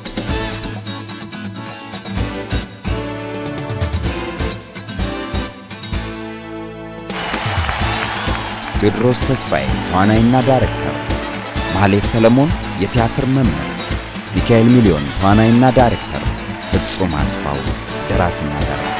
ቴዎድሮስ ተስፋዬ ተዋናይና ዳይሬክተር፣ ማህሌት ሰለሞን የቲያትር መምህር፣ ሚካኤል ሚሊዮን ተዋናይና ዳይሬክተር፣ ፍጹም አስፋው ደራሲና ዳይሬክተር